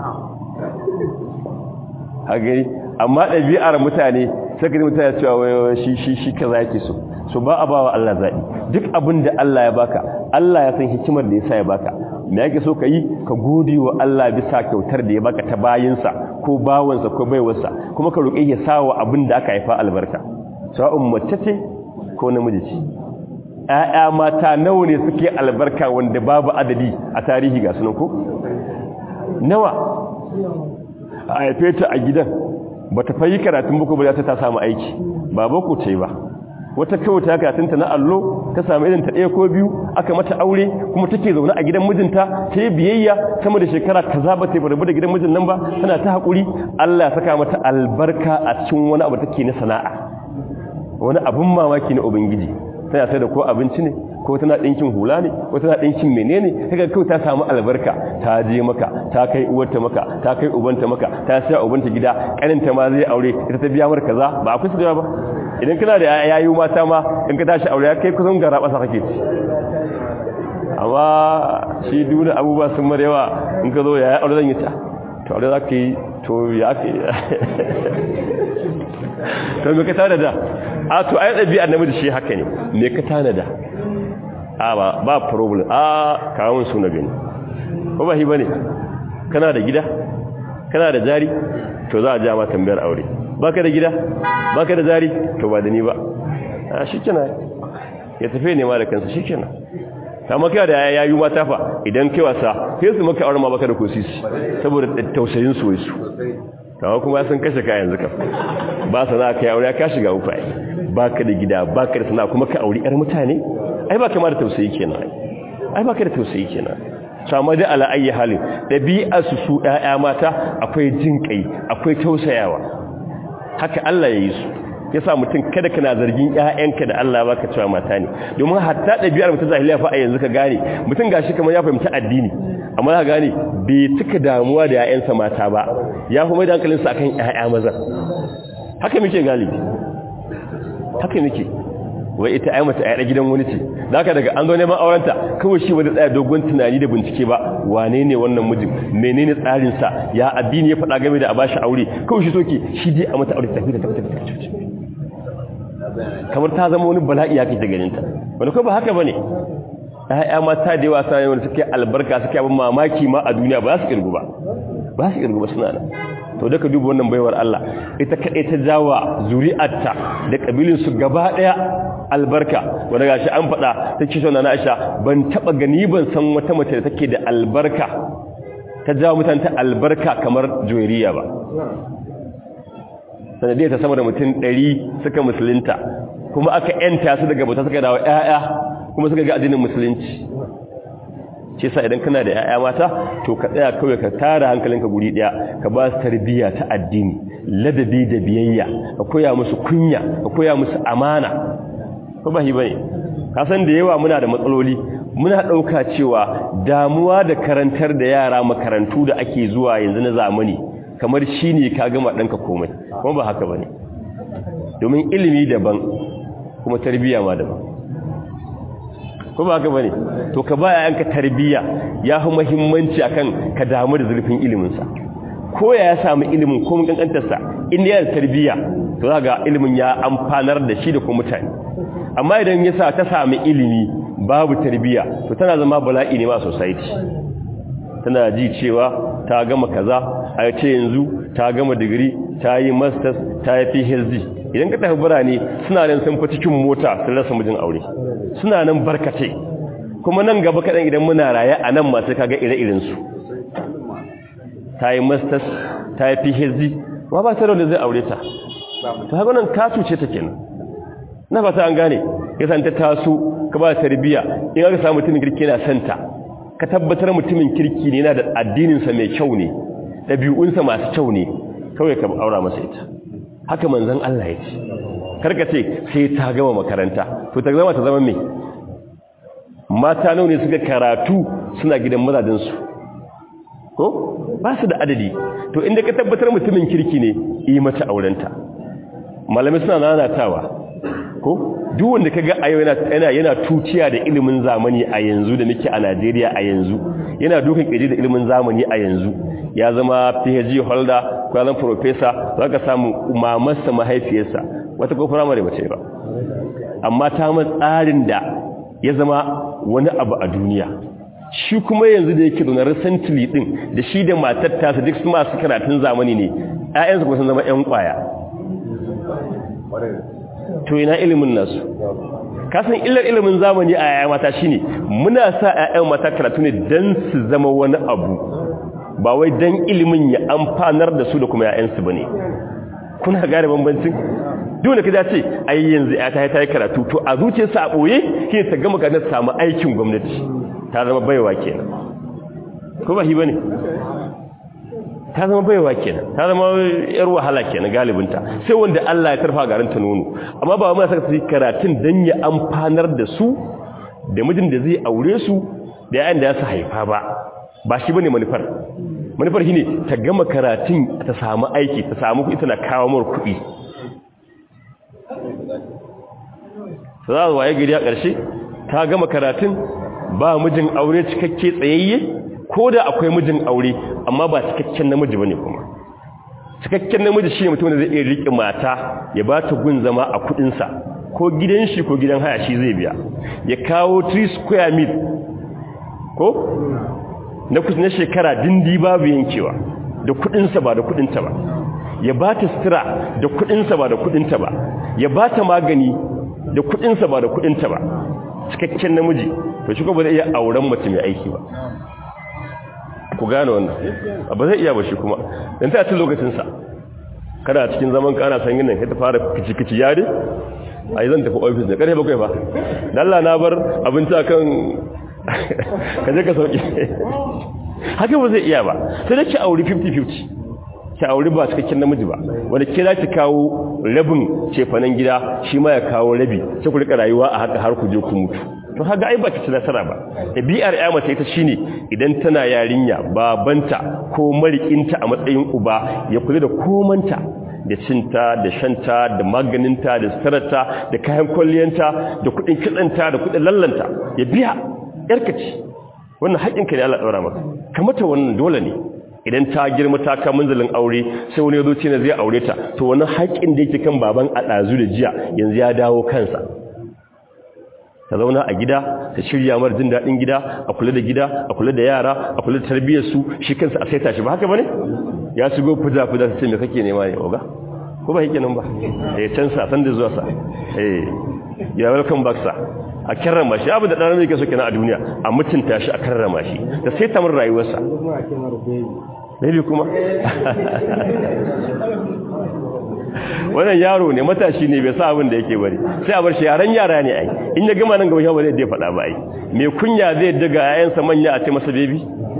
hagari amma ɗabi'ar mutane sai ka mutane cewa wai shi shi shi kaza yake so so ba a bawa Allah zaɓi duk abin da Allah ya baka Allah ya san hikimar da yasa ya baka me yake so ka yi ka gode wa Allah bisa kyautar da ya baka ta bayinsa ko bawansa ko baiwarsa kuma ka roƙe ya sa wa abin da aka haifa albarka sa'un mace ce ko namiji ce ƴaƴa mata nawa ne suke albarka wanda babu adadi a tarihi ga sunan ko nawa a haife ta a gidan bata fayi karatun boko ba ta samu aiki ba boko ce ba wata kawai ta karatunta na allo ta samu irin ta ɗaya ko biyu aka mata aure kuma take zaune a gidan mijinta ta yi biyayya sama da shekara kaza ba ta yi da gidan mijin nan ba tana ta haƙuri Allah ya saka mata albarka a cikin wani abu take na sana'a wani abun mamaki na ubangiji tana sai da ko abinci ne ko tana ɗinkin hula ne ko tana ɗinkin menene kaga kawai ta samu albarka ta je maka ta kai uwarta maka ta kai ubanta maka ta sai ubanta gida kaninta ma zai aure ita ta biya mar kaza ba akwai su da ba idan kana da yayi mata ma in ka tashi aure kai kusan gara basa kake ci amma shi duna abubuwa sun mara yawa in ka zo yayi aure zan yi ta to aure zaka yi to ya ke to me ka tana da a to ai dabi'ar namiji shi haka ne me ka tana da a ba ba problem a kawun su na gani ko ba shi bane kana da gida kana da jari to za a ja ma tambayar aure baka da gida baka da jari to ba da ni ba a shi kina ya tafi ne ma da kansa shikenan kama kai da yayu mata fa idan kai wasa sai su maka aure ma baka da kosisi saboda tausayin su su kawo kuma sun kashe ka yanzu ka ba sana ka aure ka shiga uku ai baka da gida baka da sana kuma ka aure yar mutane ai baka ma da tausayi kenan ai baka da tausayi kenan sama da ala ayi halin dabi'a su su ƴaƴa mata akwai jin kai akwai tausayawa haka Allah ya yi su yasa mutum kada kana zargin ƴaƴanka da Allah baka cewa mata ne domin hatta ɗabi'ar mutum zahiliya fa a yanzu ka gane mutum gashi kamar ya fahimci addini amma ka gane bai cika damuwa da ƴaƴansa mata ba ya fi mai da hankalinsa akan ƴaƴa maza haka muke galibi haka muke wai ita ai mata ƴaƴa gidan wani ce zaka daga an zo neman aurenta kawai shi wanda tsaya dogon tunani da bincike ba wane ne wannan mijin menene tsarin sa ya addini ya faɗa game da a bashi aure kawai shi soke shi dai a mata aure tafi da tafi da tafi kamar ta zama wani bala'i ya kake ganin ta wanda ko ba haka bane ƴaƴa mata da yawa sai wanda suke albarka suke abin mamaki ma a duniya ba su kirgu ba ba su kirgu ba suna nan to da ka duba wannan baiwar Allah ita kaɗai ta jawa zuri'arta da kabilin su gaba ɗaya albarka wanda gashi an faɗa ta ce na Aisha ban taɓa gani ban san wata mace da take da albarka ta jawo mutanta albarka kamar Juwairiya ba sanadiyar ta sama da mutum ɗari suka musulunta kuma aka yanta su daga bauta suka dawo ƴaƴa kuma suka ga addinin musulunci ce sa idan kana da ƴaƴa mata to ka tsaya kawai ka tara hankalinka guri ɗaya ka ba su tarbiyya ta addini ladabi da biyayya ka koya musu kunya ka koya musu amana ko ba hi bane ka san da yawa muna da matsaloli muna ɗauka cewa damuwa da karantar da yara makarantu da ake zuwa yanzu na zamani kamar shi ne ka gama ɗanka komai kuma ba haka ba ne domin ilimi daban kuma tarbiyya ma daban kuma ba haka ba ne to ka ba yayanka tarbiyya ya fi mahimmanci akan ka damu da zurfin iliminsa ko ya samu ilimin ko mun kankantarsa inda yana tarbiyya to za ga ilimin ya amfanar da shi da kuma mutane amma idan ya sa ta sami ilimi babu tarbiyya to tana zama bala'i ne ma society tana ji cewa ta gama kaza a ce yanzu ta gama digiri ta yi masters ta yi phd idan ka tafi birane suna nan sun fi cikin mota sun rasa mijin aure suna nan barkace kuma nan gaba kaɗan idan muna raye a nan masu kaga ire-irensu ta yi masters ta yi phd ma ba ta da zai aure ta ta haka nan ka cuce ta kenan na fata an gane ya san ta taso ka ba tarbiya in aka samu mutumin kirki yana santa ka tabbatar mutumin kirki ne yana da addininsa mai kyau ne ɗabi'unsa masu kyau ne kawai ka aura masa ita haka manzon Allah ya ce karka ce sai ta gama makaranta to ta zama ta zama me mata nawa ne suka karatu suna gidan mazajensu ko ba su da adadi to inda ka tabbatar mutumin kirki ne yi mata aurenta malamai suna nanatawa ko duk wanda kaga a yau yana yana tuciya da ilimin zamani a yanzu da muke a Najeriya a yanzu yana dukan kiji da ilimin zamani a yanzu ya zama PhD holder ko ya zama professor zaka samu mamarsa mahaifiyarsa wata ko primary bace ba amma ta ma tsarin da ya zama wani abu a duniya shi kuma yanzu da yake da recently din da shi da matar ta duk su masu karatun zamani ne ƴaƴansu kuma sun zama ƴan kwaya to ina ilimin nasu kasan illar ilimin zamani a yaya mata shine muna sa ƴaƴan mata karatu ne dan su zama wani abu ba wai dan ilimin ya amfanar da su da kuma ƴaƴansu bane kuna gane bambancin duk da kaza ce ai yanzu ƴata ta yi karatu to a zuciyarsa a boye ke ta gama ka ta samu aikin gwamnati ta zama baiwa kenan ko ba shi bane ta zama baiwa kenan ta zama yar wahala kenan galibinta sai wanda Allah ya tarfa garin ta nono amma ba mu saka su karatun dan ya amfanar da su da mijin da zai aure su da yayin da ya su haifa ba ba shi bane manufar manufar shine ta gama karatun ta samu aiki ta samu kuɗi tana kawo mar kuɗi sai za waye gari a ƙarshe ta gama karatun ba mijin aure cikakke tsayayye ko da akwai mijin aure amma ba cikakken namiji bane kuma cikakken namiji shi ne mutum da zai iya riƙe mata ya ba ta gun zama a kuɗinsa ko gidan shi ko gidan haya shi zai biya ya kawo 3 square meal ko na kusa na shekara dindi babu yankewa da kuɗinsa ba da kuɗinta ba ya ba ta sutura da kuɗinsa ba da kuɗinta ba ya ba ta magani da kuɗinsa ba da kuɗinta ba cikakken namiji to shi ko ba zai iya auren mace mai aiki ba ku gane wannan ba zai iya ba shi kuma dan ta ci lokacin sa kana cikin zaman ka ana san yin nan ka ta fara kici kici yare ai zan tafi office ne karfe bakwai ba dalla na bar abinci akan ka je ka sauke haka ba zai iya ba sai da ki auri 50-50 ki auri ba cikakken namiji ba wanda ke za ki kawo rabin cefanen gida shi ma ya kawo rabi sai ku rika rayuwa a haka har ku je ku mutu to haka ai ba ki ci nasara ba ɗabi'ar ya mace ita shine idan tana yarinya babanta ko marikinta a matsayin uba ya kula da komanta da cinta da shanta da maganinta da sutararta da kayan kwalliyanta da kuɗin kitsanta da kuɗin lallanta ya biya yarka ce wannan haƙinka ne Allah ɗaura maka kamata wannan dole ne idan ta girma ta ka munzalin aure sai wani yazo na zai aure ta to wannan haƙin da yake kan baban a ɗazu da jiya yanzu ya dawo kansa ta zauna a gida ta shirya mar jin daɗin gida a kula da gida a kula da yara a kula da tarbiyyar su shi kansa a saita shi ba haka bane ya shigo fuda fuda sai me kake nema ne oga ko ba yake nan ba eh can sa san da zuwa sa eh ya welcome back sa a karrama shi abu da ɗan mai kaso kenan a duniya a mutunta shi a karrama shi da sai ta mun rayuwarsa baby kuma wannan yaro ne matashi ne bai sa abin da yake bari sai a bar shi yaran yara ne ai in ya gama nan gaba shi ba zai faɗa ba ai mai kunya zai daga yayansa manya a ce masa baby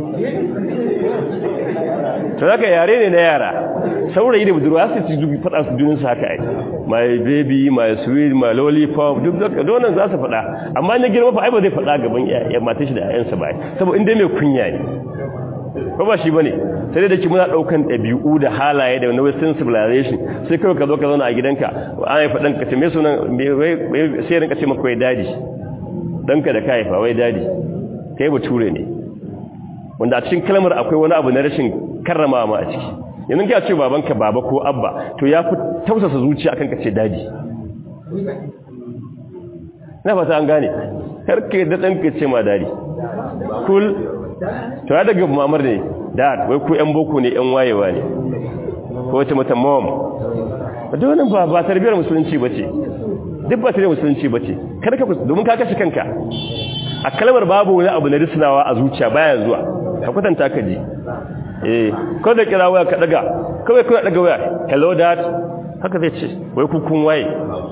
to haka yare ne na yara saurayi da budurwa su ci dubi faɗa su juninsu haka ai my baby my sweet my lollipop duk da donan za su faɗa amma na girma fa ai ba zai faɗa gaban ya mata shi da yayansa ba saboda inda mai kunya ne ko ba shi bane sai da ki muna daukan dabi'u da halaye da wani western civilization sai kawai ka zo ka zauna a gidanka an haifa dan ka ce me sunan sai rinka ce maka wai dadi danka da ka haifa wai dadi kai bature ne wanda a cikin kalmar akwai wani abu na rashin karrama ma a ciki yanzu ka ce babanka baba ko abba to ya fi tausasa zuciya akan ka ce dadi na fata an gane karka da ɗanka ce ma dadi kul to ya daga mamar ne dad wai ku yan boko ne yan wayewa ne ko wata mata mom da wannan ba ba tarbiyar musulunci bace duk ba tarbiyar musulunci bace kada ka domin ka kashe kanka a kalmar babu wani abu na risnawa a zuciya baya zuwa ka kwatanta ka ji eh ko da kira waya ka daga kawai kuna daga waya hello dad haka zai ce wai ku kun waye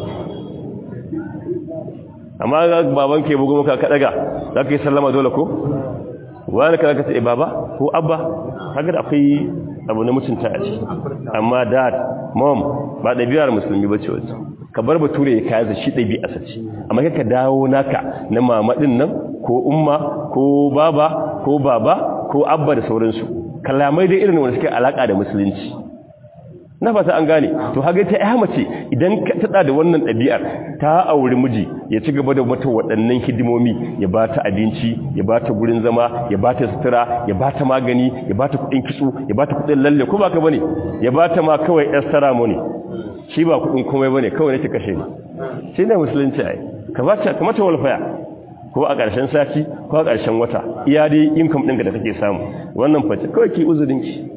amma ga baban ke bugu maka ka daga zaka yi sallama dole ko wani kana ka ce baba ko abba kaga da akwai abu na mutunta a ciki amma dad mom ba ɗabi'ar musulmi ba ce wacce ka bar bature ya kaya shi ɗabi'a sace amma ka dawo naka na mama ɗin nan ko umma ko baba ko baba ko abba da sauransu kalamai dai irin wanda suke alaka da musulunci na fata an gane to haga ta ya mace idan ka tada da wannan ɗabi'ar ta auri miji ya ci gaba da mata waɗannan hidimomi ya ba ta abinci ya ba ta gurin zama ya ba ta sutura ya ba ta magani ya ba ta kuɗin kitso ya ba ta kuɗin lalle ko ba ka bane ya ba ta ma kawai extra money shi ba kuɗin komai bane kawai nake kashe ni shi ne musulunci ai ka ba ta kamata walfaya ko a ƙarshen sati ko a ƙarshen wata iya dai income ɗinka da kake samu wannan face kawai ki uzurinki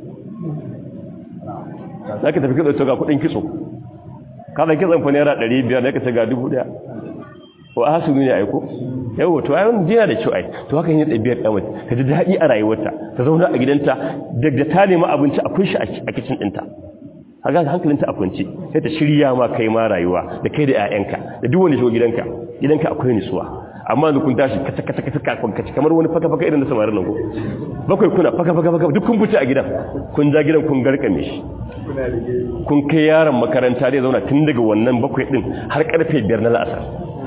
za ka tafi kitso ga kudin kitso kada kitson fa naira 500 da ka ce ga 1000 ko a hasu ne aiko yawo to ai wannan jina da kyau ai to haka yin ɗabi'ar ɗan mace ta ji daɗi a rayuwarta ta zauna a gidanta daga ta nemi abinci akwai shi a kicin ɗinta haka hankalinta a kwance sai ta shirya ma kai ma rayuwa da kai da 'ya'yanka da duk wanda shigo gidanka gidanka akwai nutsuwa amma da kun tashi kaca kaca kaca kafin kaci kamar wani faka faka irin da samarin nan ko bakwai kuna faka faka faka duk kun fice a gidan kun ja gidan kun garkame shi kun kai yaron makaranta zai zauna tun daga wannan bakwai din har karfe biyar na la'asar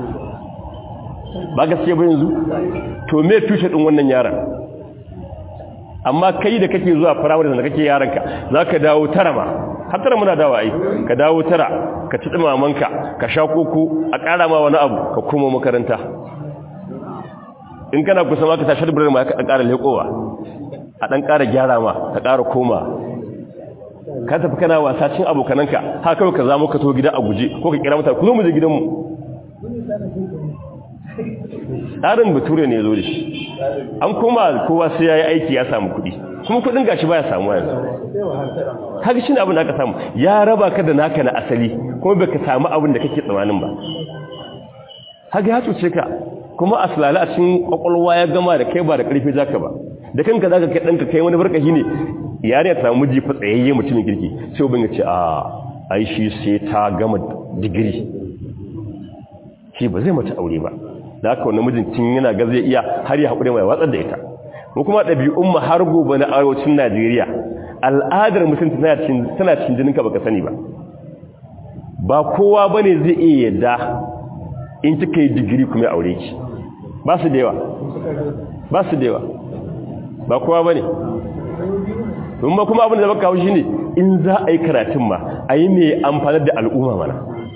ba gaskiya ba yanzu to me tushe din wannan yaron amma kai da kake zuwa firamare da kake yaranka za ka dawo tara ma har tara muna dawa ai ka dawo tara ka ci mamanka ka sha koko a ƙara ma wani abu ka koma makaranta in kana kusa ma ka tashi da birnin ma ka ƙara leƙowa a ɗan ƙara gyara ma ka ƙara koma ka tafi kana wasa cin abokananka ha kawai ka zama ka to gida a guje ko ka kira mata ku zo mu je gidanmu tsarin bature ne ya zo da shi an koma kowa sai ya yi aiki ya samu kuɗi kuma kuɗin gashi baya samu yanzu kaga shi ne abin da aka samu ya raba ka da naka na asali kuma baka samu abin da kake tsammanin ba haka ya cuce ka kuma aslala a cikin kwakwalwa ya gama da kai ba da karfi zaka ba da kanka zaka kai danka kai wani barkashi ne yare ta samu miji fa tsayayye mutumin kirki sai ubin ya ce a ai shi sai ta gama digiri shi ba zai mata aure ba da haka wannan mijin tun yana ga zai iya har ya haƙuri mai watsar da ita ko kuma ɗabi'un mu har gobe na arewacin Najeriya al'adar mutum tana cikin tana cikin jininka baka sani ba ba kowa bane zai iya yadda in kika yi digiri kuma ya aure ki ba su da yawa ba su da yawa ba kowa bane don ba kuma abin da baka haushi ne in za a yi karatun ma a yi mai amfanar da al'umma mana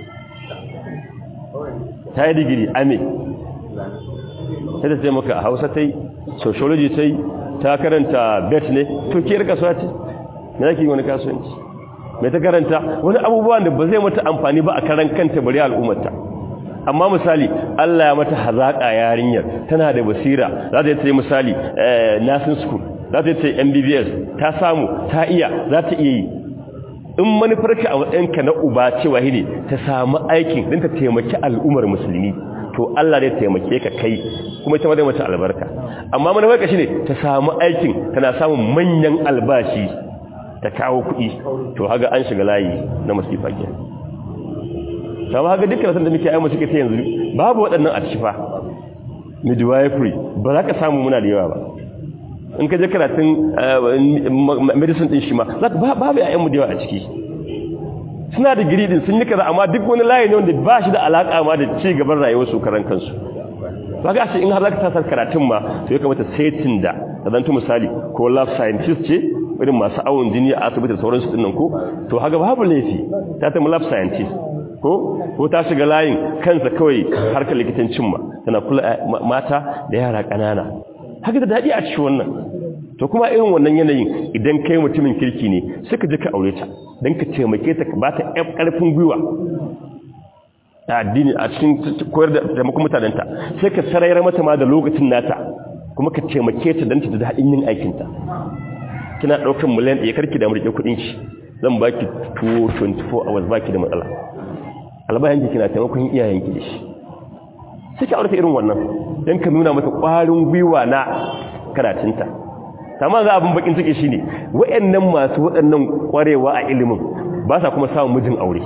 ta yi digiri ame sai ta ce maka a hausa ta yi sociology ta yi ta karanta bet ne to ke rika suwa ce na yake wani kasuwanci mai ta karanta wani abubuwan da ba zai mata amfani ba a karan kanta bari al'ummarta amma misali Allah ya mata hazaƙa yarinyar tana da basira za ta yi misali nursing school za ta yi MBBS ta samu ta iya za ta iya yi in manufarka a matsayinka na uba cewa ne ta samu aikin don ta taimaki al'ummar musulmi to Allah zai taimake ka kai kuma ita wadda mata albarka amma manufarka shi ne ta samu aikin tana samun manyan albashi ta kawo kuɗi to haga an shiga layi na masifa ke sama haga dukkan san da muke ayyama suke ta yanzu babu waɗannan a cifa midwifery ba za ka samu muna da yawa ba in ka je karatun medicine din shi ma babu ya'yanmu da yawa a ciki suna da giri din sun yi kaza amma duk wani layi ne wanda ba shi da alaka ma da ci gaban rayuwar su karan kansu ba ga shi in har zaka tasar karatun ma to ya kamata setin da zanto misali ko lab scientist ce irin masu awon jini a asibiti da sauransu din nan ko to haka babu laifi ta ta lab scientist ko ko ta shiga layin kansa kawai harkar likitancin ma tana kula mata da yara ƙanana haka da daɗi a cikin wannan to kuma irin wannan yanayin idan kai mutumin kirki ne suka ji ka aure ta don ka taimake ta ba ta ƙarfin gwiwa a addini a cikin koyar da taimakon mutanenta sai ka sarayar mata ma da lokacin nata kuma ka taimake ta don ta da daɗin yin aikinta kina ɗaukar miliyan ɗaya karki da murƙe kuɗin shi zan ba ki tuwo 24 hours ba ki da matsala albayan ki kina taimakon iyayenki da shi sai ka aure irin wannan don ka nuna mata ƙwarin gwiwa na karatunta sama za abin bakin ciki shine wayannan masu waɗannan ƙwarewa a ilimin ba sa kuma samun mijin aure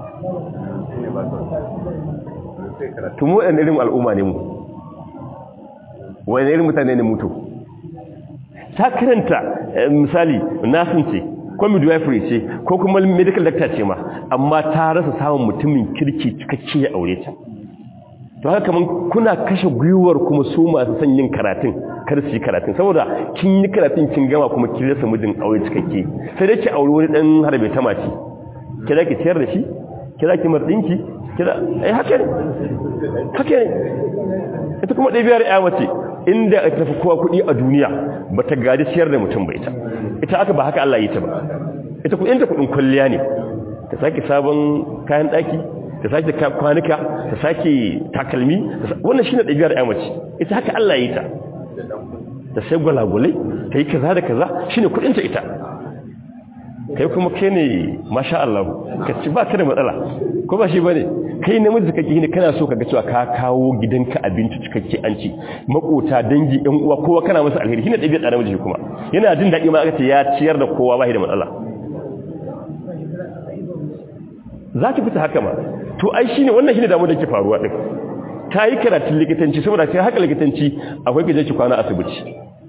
tumu waɗannan irin al'umma ne mu waɗannan irin mutane ne mutu ta karanta misali nasin ce ko midwifery ce ko kuma medical doctor ce ma amma ta rasa samun mutumin kirki cikakke ya aure ta to haka kaman kuna kashe gwiwar kuma su masu son yin karatun kar su yi karatun saboda kin yi karatun kin gama kuma kin rasa mijin aure cikakke sai dai ki aure wani dan harbe ta mace kira ki ciyar da shi kira ki mardinki kira ai haka ne haka ne ita kuma ɗabiyar ya mace inda ta tafi kowa kuɗi a duniya ba ta gaji ciyar da mutum ba ita ita aka ba haka Allah yi ta ba ita kuɗin ta kuɗin kwalliya ne ta sake sabon kayan ɗaki ta sake kwanuka ta sake takalmi wannan shine ɗabi'ar ya mace ita haka Allah yi ta ta sai gwalagwalai ta yi kaza da kaza shine kuɗinta ita kai kuma kai ne masha Allah ka ci ba ka da matsala ko ba shi bane kai namiji kake ne kana so kaga cewa ka kawo gidanka abinci cikakke an ci makota dangi ɗan uwa kowa kana masa alheri shine ɗabi'ar namiji kuma yana jin daɗi ma aka ce ya ciyar da kowa ba shi da matsala za ki fita haka ma to ai shine wannan shine damu da ke faruwa din ta yi karatun likitanci saboda sai haka likitanci akwai gaje ki kwana asibiti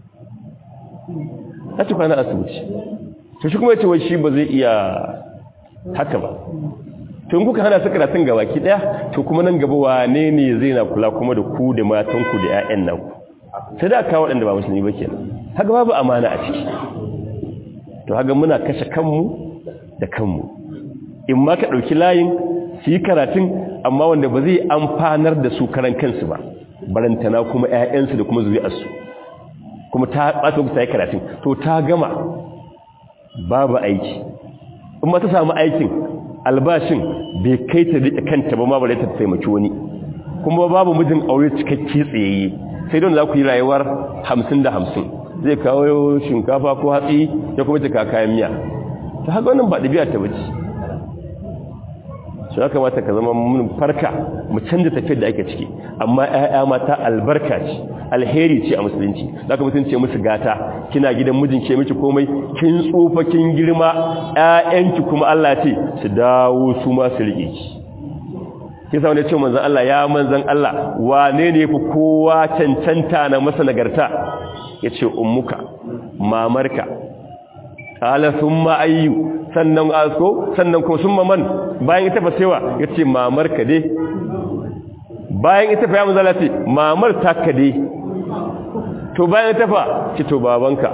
ta ci kwana asibiti to shi kuma ya ce wai shi ba zai iya haka ba to in kuka hana su karatun gaba ki daya to kuma nan gaba wane ne zai na kula kuma da ku da matanku da ƴaƴan nan sai da kawo waɗanda ba musulmi ba kenan haka babu amana a ciki to haka muna kashe kanmu da kanmu in ma ka ɗauki layin su yi karatun amma wanda ba zai amfanar da su karan kansu ba barantana kuma 'ya'yansu da kuma zuri'arsu kuma ta ɓata ta yi karatun to ta gama babu aiki in ma ta samu aikin albashin bai kai ta riƙe kanta ba ma ba ta taimaki wani kuma babu mijin aure cikakke tsayayye sai don za ku yi rayuwar hamsin da hamsin zai kawo shinkafa ko hatsi ya kuma cika kayan miya ta haka wannan ba ɗabi'a ta bace su ya kamata ka zama mun farka mu canza tafiyar da ake ciki amma ƴaƴa mata albarka ce alheri ce a musulunci zaka mutun ce musu gata kina gidan mijin ke miki komai kin tsufa kin girma ƴaƴanki kuma Allah ce su dawo su ma su rike ki kisa wanda ce manzon Allah ya manzon Allah wane ne fi kowa cancanta na masa nagarta yace ummuka mamarka qala thumma ayyu sannan asko sannan ko summa man bayan ita fa sewa yace mamarka dai bayan ita fa ya manzon Allah ce mamar taka dai to bayan ita fa ce to babanka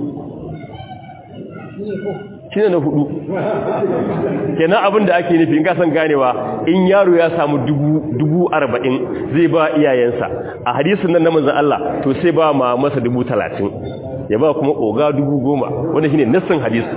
shine na hudu kenan abin da ake nufi in ka san ganewa in yaro ya samu dubu dubu arba'in zai ba iyayensa a hadisin nan na manzon Allah to sai ba ma masa dubu talatin ya ba kuma oga dubu goma wanda shine nassin hadisi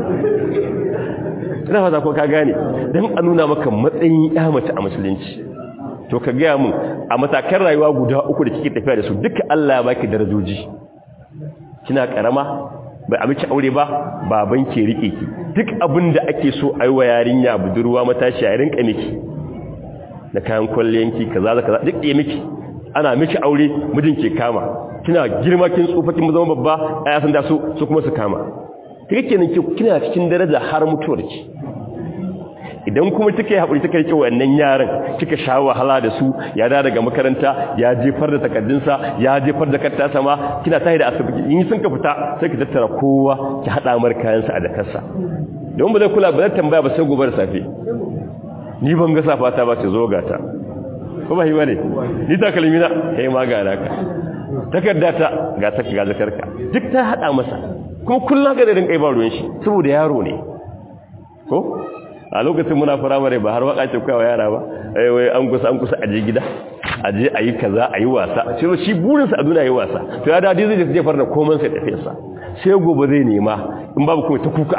ina fata ko ka gane dan a nuna maka matsayin ya mace a musulunci to ka gaya mun a matakan rayuwa guda uku da kike tafiya da su duka Allah ya baki darajoji kina karama bai a miki aure ba baban ke rike ki duk abin da ake so a yi wa yarinya budurwa matashi a rinka miki da kayan kwalliyanki kaza da kaza duk ya miki ana miki aure mijin ke kama kina girma kin tsufa kin zama babba aya san da su su kuma su kama kike kenan kina cikin daraja har mutuwar ki idan kuma kike haƙuri kike rike wannan yaran kika sha wahala da su ya da daga makaranta ya jefar da takaddunsa ya jefar da katta sama kina tahi da asibiti in sun ka fita sai ki tattara kowa ki hada mar kayansa a dakarsa don ba zai kula ba zai tambaya ba sai gobe da safe ni ban ga safa ta ba ce zo ga ta ko ba hiwa ne ni ta kalmina kai ma ga naka takarda ta ga ta ga zakarka duk ta hada masa kuma kullun ga da rinka ba ruwan shi saboda yaro ne ko a lokacin muna firamare ba har waka ce kawai yara ba wai an kusa an kusa aje gida aje ayi kaza ayi wasa sai shi burinsa a duniya yi wasa to ya dadi zai je farna komai sai tafi sa sai gobe zai nema in babu kuma ta kuka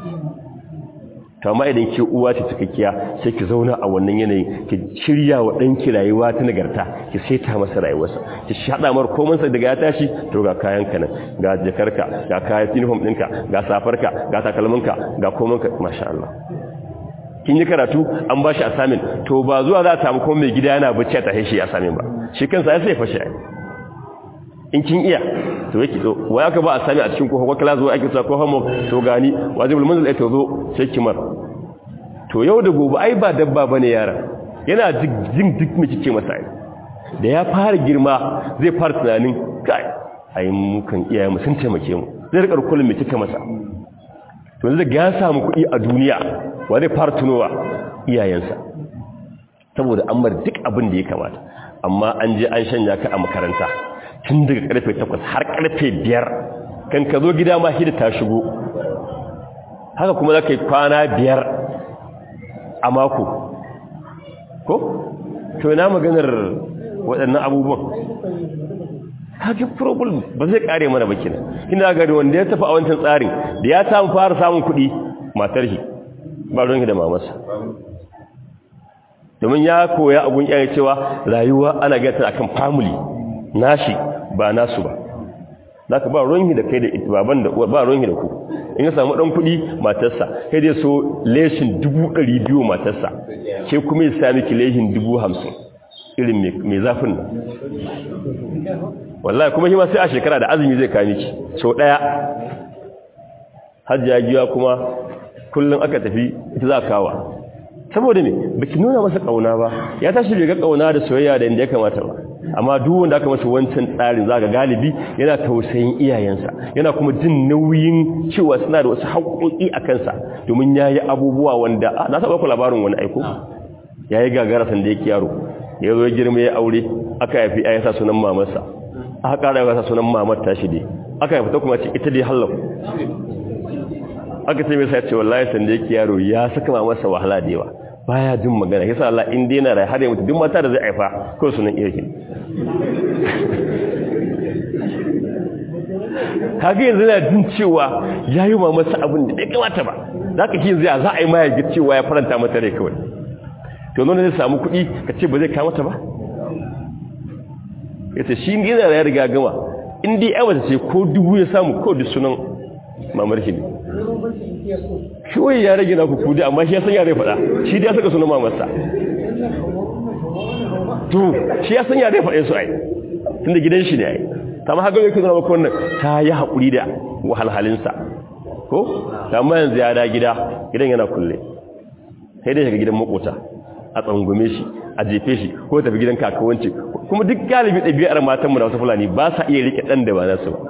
to amma idan ke uwa ce cikakkiya sai ki zauna a wannan yanayin ki shirya wa danki rayuwa ta nagarta ki saita masa rayuwarsa ki shada mar komai sai daga ya tashi to ga kayan ka nan ga jakarka ga kayan uniform ɗinka ga safarka ga takalminka ga komai ka masha Allah kin yi karatu an ba shi assignment to ba zuwa za a samu kuma mai gida yana bacci a tahe shi assignment ba shi kansa ya sai fashe in kin iya to yake to wai aka ba assignment a cikin ko ko class zo ake cewa ko homework to gani wajibul manzil ai to zo sai kimar to yau da gobe ai ba dabba bane yara yana jin duk mu kike masa da ya fara girma zai fara tunanin kai ai mu kan iyaye mu sun taimake mu zai rika kullum mu kike masa to yanzu ga ya samu kuɗi a duniya wa zai fara tunowa iyayensa saboda an mar duk abin da ya kamata amma an je an shanya ka a makaranta tun daga karfe 8 har karfe 5 kan ka zo gida ma hida ta shigo haka kuma za ka yi kwana biyar a mako ko? to ina maganar waɗannan abubuwan haka problem ba zai kare mana ba kenan ina gari wanda ya tafi a wancan tsarin da ya samu fara samun kuɗi matar shi ba ruwan da mamasa domin ya koya abun yayi cewa rayuwa ana gata akan family nashi ba nasu ba zaka ba ruwan da kai da baban da ba ruwan da ku in ya samu dan kuɗi matarsa kai dai so leshin 200 matarsa ke kuma ya sami ki leshin 50 irin mai zafin nan wallahi kuma shi ma sai a shekara da azumi zai kawo miki so daya hajjiya giya kuma kullum aka tafi ita za kawa saboda me baki nuna masa kauna ba ya tashi bai ga kauna da soyayya da inda ya kamata ba amma duk wanda aka masa wancan tsarin zaka galibi yana tausayin iyayensa yana kuma jin nauyin cewa suna da wasu haƙoƙi a kansa domin yayi abubuwa wanda na saba ku labarin wani aiko yayi gagara san da yake yaro ya zo girma ya aure aka haifi ayyasa sunan mamarsa aka ƙara yasa sunan mamar tashi dai aka haifi ta kuma ce ita dai hallaku aka ce mai sai ce wallahi sanda yake yaro ya saka mamarsa wahala da yawa baya jin magana yasa Allah in dai na rai har ya mutu duk mata da zai haifa ko sunan irki kage yanzu yana jin cewa yayi mamarsa abin da bai kamata ba zaka ki yanzu za a yi ma ya ga cewa ya faranta mata rai kawai to nuna zai samu kuɗi ka ce ba zai kawo mata ba yace shi yana da ya riga gama in dai ai wata ce ko dubu ya samu ko da sunan mamar shi ne shi ya rage na kuku dai amma shi ya san ya zai faɗa shi dai ya saka sunan mamarsa to shi ya san ya zai faɗe su ai tunda gidan shi ne ai ta ma haka yake zama wannan ta yi haƙuri da wahalhalinsa ko amma yanzu ya da gida gidan yana kulle sai dai shiga gidan makota a tsangume shi a jefe shi ko tafi gidan kakawanci kuma duk galibi ɗabi'ar matanmu da wasu fulani ba sa iya rike ɗan da ba nasu ba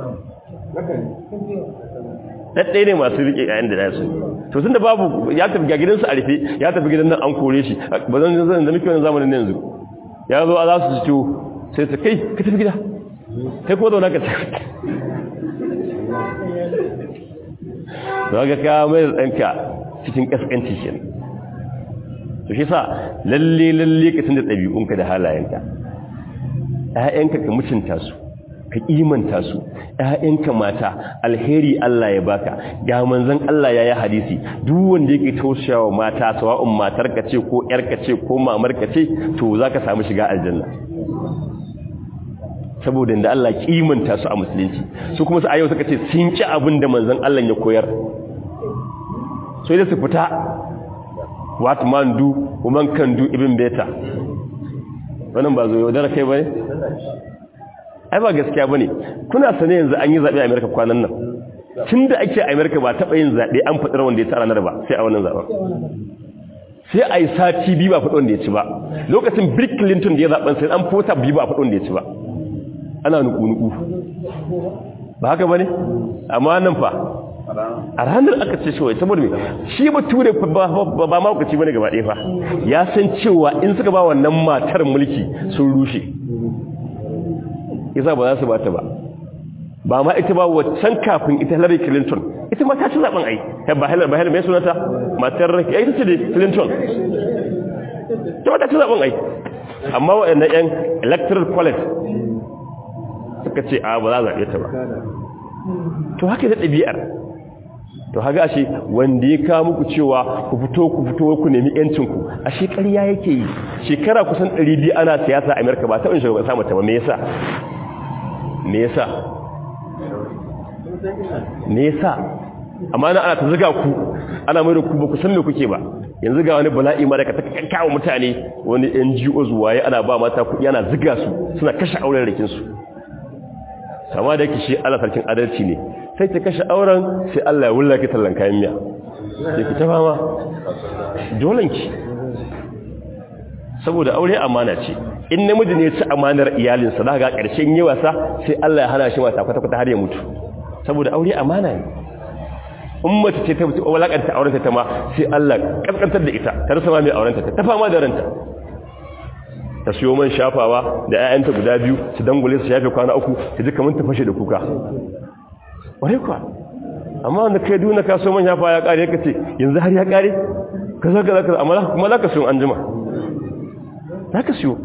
ɗaɗɗaya ne masu rike yayin da nasu to tun da babu ya tafi ga gidansu a rufe ya tafi gidan nan an kore shi ba zan zan da muke wani zamanin yanzu ya zo a za su ciwo sai su kai ka tafi gida kai ko zauna ka tafi da ga ka mai ɗanka cikin ƙasƙanci kenan to shi sa lalle lalle ka tunda ɗabi'unka da halayenka ƴaƴanka ka mutunta su ka imanta su ƴaƴanka mata alheri Allah ya baka ga manzon Allah ya yi hadisi duk wanda yake tausayawa mata sawa'un matarka ce ko ƴarka ce ko mamarka ce to zaka samu shiga aljanna saboda inda Allah kimanta su a musulunci su kuma su ayyau suka ce sun ci abin da manzon Allah ya koyar sai da su fita what man do woman can do even better wannan ba zo yaudara kai bane ai ba gaskiya bane kuna sane yanzu an yi zabe a America kwanan nan tunda ake a America ba taba yin zabe an fadar wanda ya tsara na ba sai a wannan zaben sai a yi sati biyu ba faɗi wanda ya ci ba lokacin Bill Clinton da ya zaben sai an fota biyu ba faɗi wanda ya ci ba ana nuku-nuku ba haka ba ne amma nan fa a ranar aka ce shawai saboda mai shi ba ture ba maukaci ba ne gaba ɗaya fa ya san cewa in suka ba wannan matar mulki sun rushe isa ba za su ba ta ba ba ma ita ba waccan kafin ita Hillary Clinton ita ma ta ci zaben ai ba Hillary ba Hillary mai sunanta matar ya ita ce da Clinton ta ma ta ci zaben ai amma waɗannan yan electoral college suka ce a ba za a zaɓe ta ba to haka da ɗabi'ar to haka ashe wanda ya kawo muku cewa ku fito ku fito ku nemi yancinku ashe ƙarya yake yi shekara kusan 200 ana siyasa a Amerika ba taɓin shugaban samun ta ba me yasa me yasa me yasa amma na ana ta zuga ku ana mai da ku ba ku san me kuke ba yanzu ga wani bala'i ma da ka kawo mutane wani NGOs waye ana ba mata kuɗi ana zuga su suna kashe auren rikin su sama da yake shi Allah sarkin adalci ne sai ta kashe auren sai Allah ya wulla ki tallan kayan miya sai ki ta fama dolan ki saboda aure amana ce in namiji ne ya ci amanar iyalinsa za ga ƙarshen yi wasa sai Allah ya hana shi mata kwata-kwata har ya mutu saboda aure amana ne in mace ce ta walakanta aurenta ta ma sai Allah kaskantar da ita ta rasa ma mai aurenta ta fama da ranta ta siyo man shafawa da 'ya'yanta guda biyu su dangule su shafe kwana uku su ji kamar ta fashe da kuka ware kuwa amma wanda kai duna ka so man shafawa ya kare ka ce yanzu har ya kare ka zo ka zaka amma kuma za ka siyo an jima za ka siyo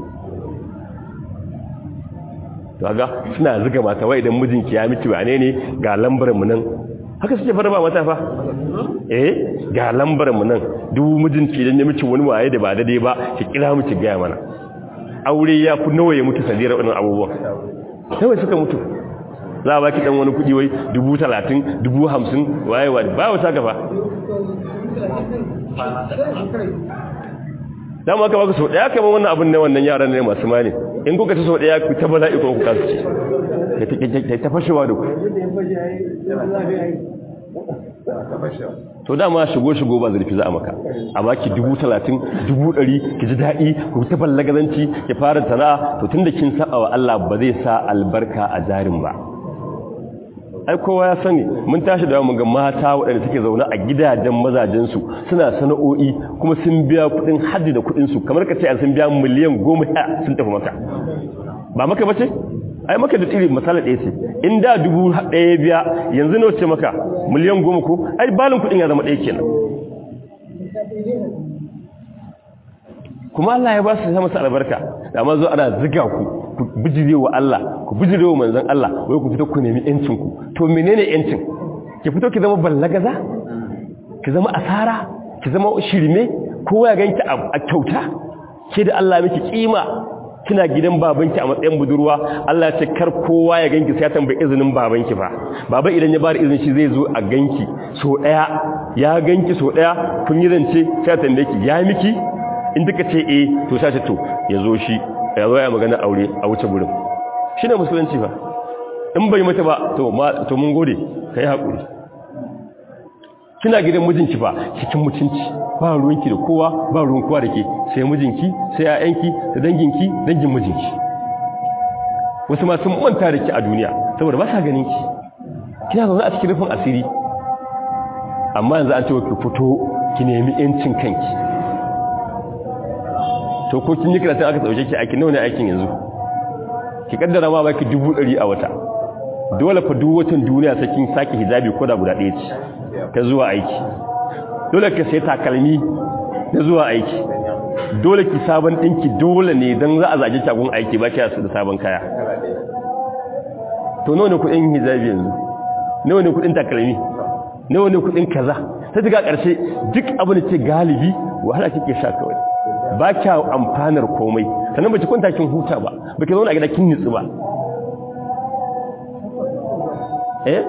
ga suna ziga mata wai idan mijinki ya miki wane ne ga lambar mu nan haka suke fara ba mata fa eh ga lambar mu nan duk mijinki idan ya miki wani waye da ba daidai ba ki kira mu ki ga mana aure ya fi nawa ya mutu sadira wannan abubuwan nawa suka mutu za a baki dan wani kudi wai dubu talatin dubu hamsin waye wa ba wata gaba dama aka baka sau daya kamar wannan abin ne wannan yaran ne masu mani in kuka ci sau daya ku ta bala'i ko ku kasu ci ta fashewa da ku to dama shigo-shigo ba zurfi za a maka a baki dubu talatin dubu ɗari ki ji daɗi ku ta ballagazanci ki fara sana'a to tun da kin saba wa Allah ba zai sa albarka a jarin ba ai kowa ya sani mun tashi da mu ga mata waɗanda suke zaune a gidajen mazajensu suna sana'o'i kuma sun biya kuɗin hajji da kuɗinsu kamar ka ce an sun biya miliyan goma sun tafi maka ba maka ba ce ai maka da tsiri misali ɗaya ce in da dubu ɗaya biya yanzu nawa ce maka miliyan goma ko ai balin kuɗin ya zama ɗaya kenan kuma Allah ya ba su sama albarka da ma zo ana ziga ku ku bijire wa Allah ku bijire wa manzon Allah wai ku fito ku nemi yancin ku to menene yancin ki fito ki zama ballagaza ki zama asara ki zama shirme kowa ya ganki a kyauta ke da Allah miki kima kina gidan babanki a matsayin budurwa Allah ce kar kowa ya ganki sai ya tambayi izinin babanki fa baba idan ya bada izini shi zai zo a ganki so daya ya ganki so daya kun yi zance sai ya tambaye ki ya miki in duka ce eh to sai ce to ya zo shi ya zo ya magana aure a wuce gurin shine musulunci fa in bai mata ba to ma to mun gode kai hakuri kina gidan mijinki ba cikin mutunci ba ruwanki da kowa ba ruwan kowa da ke sai mijinki sai ƴaƴanki da danginki dangin mijinki wasu ma sun manta da ki a duniya saboda ba sa ganin ki kina zaune a cikin rufin asiri amma yanzu an ce ki fito ki nemi yancin kanki to ko kin yi karatun aka sauke ki aikin nawa ne aikin yanzu ki kaddara ma baki dubu ɗari a wata dole fa duk watan duniya sai kin saki hijabi ko da guda ɗaya ce ta zuwa aiki dole ka sai takalmi ta zuwa aiki dole ki sabon ɗinki dole ne don za a zage shagun aiki ba ki da sabon kaya to nawa ne kuɗin hijabi yanzu nawa ne kuɗin takalmi nawa ne kuɗin kaza ta daga ƙarshe duk abin da ke galibi wahala kike sha kawai ba kya amfanar komai sannan ba ki kwanta kin huta ba ba ki zauna a gida kin nitsu ba eh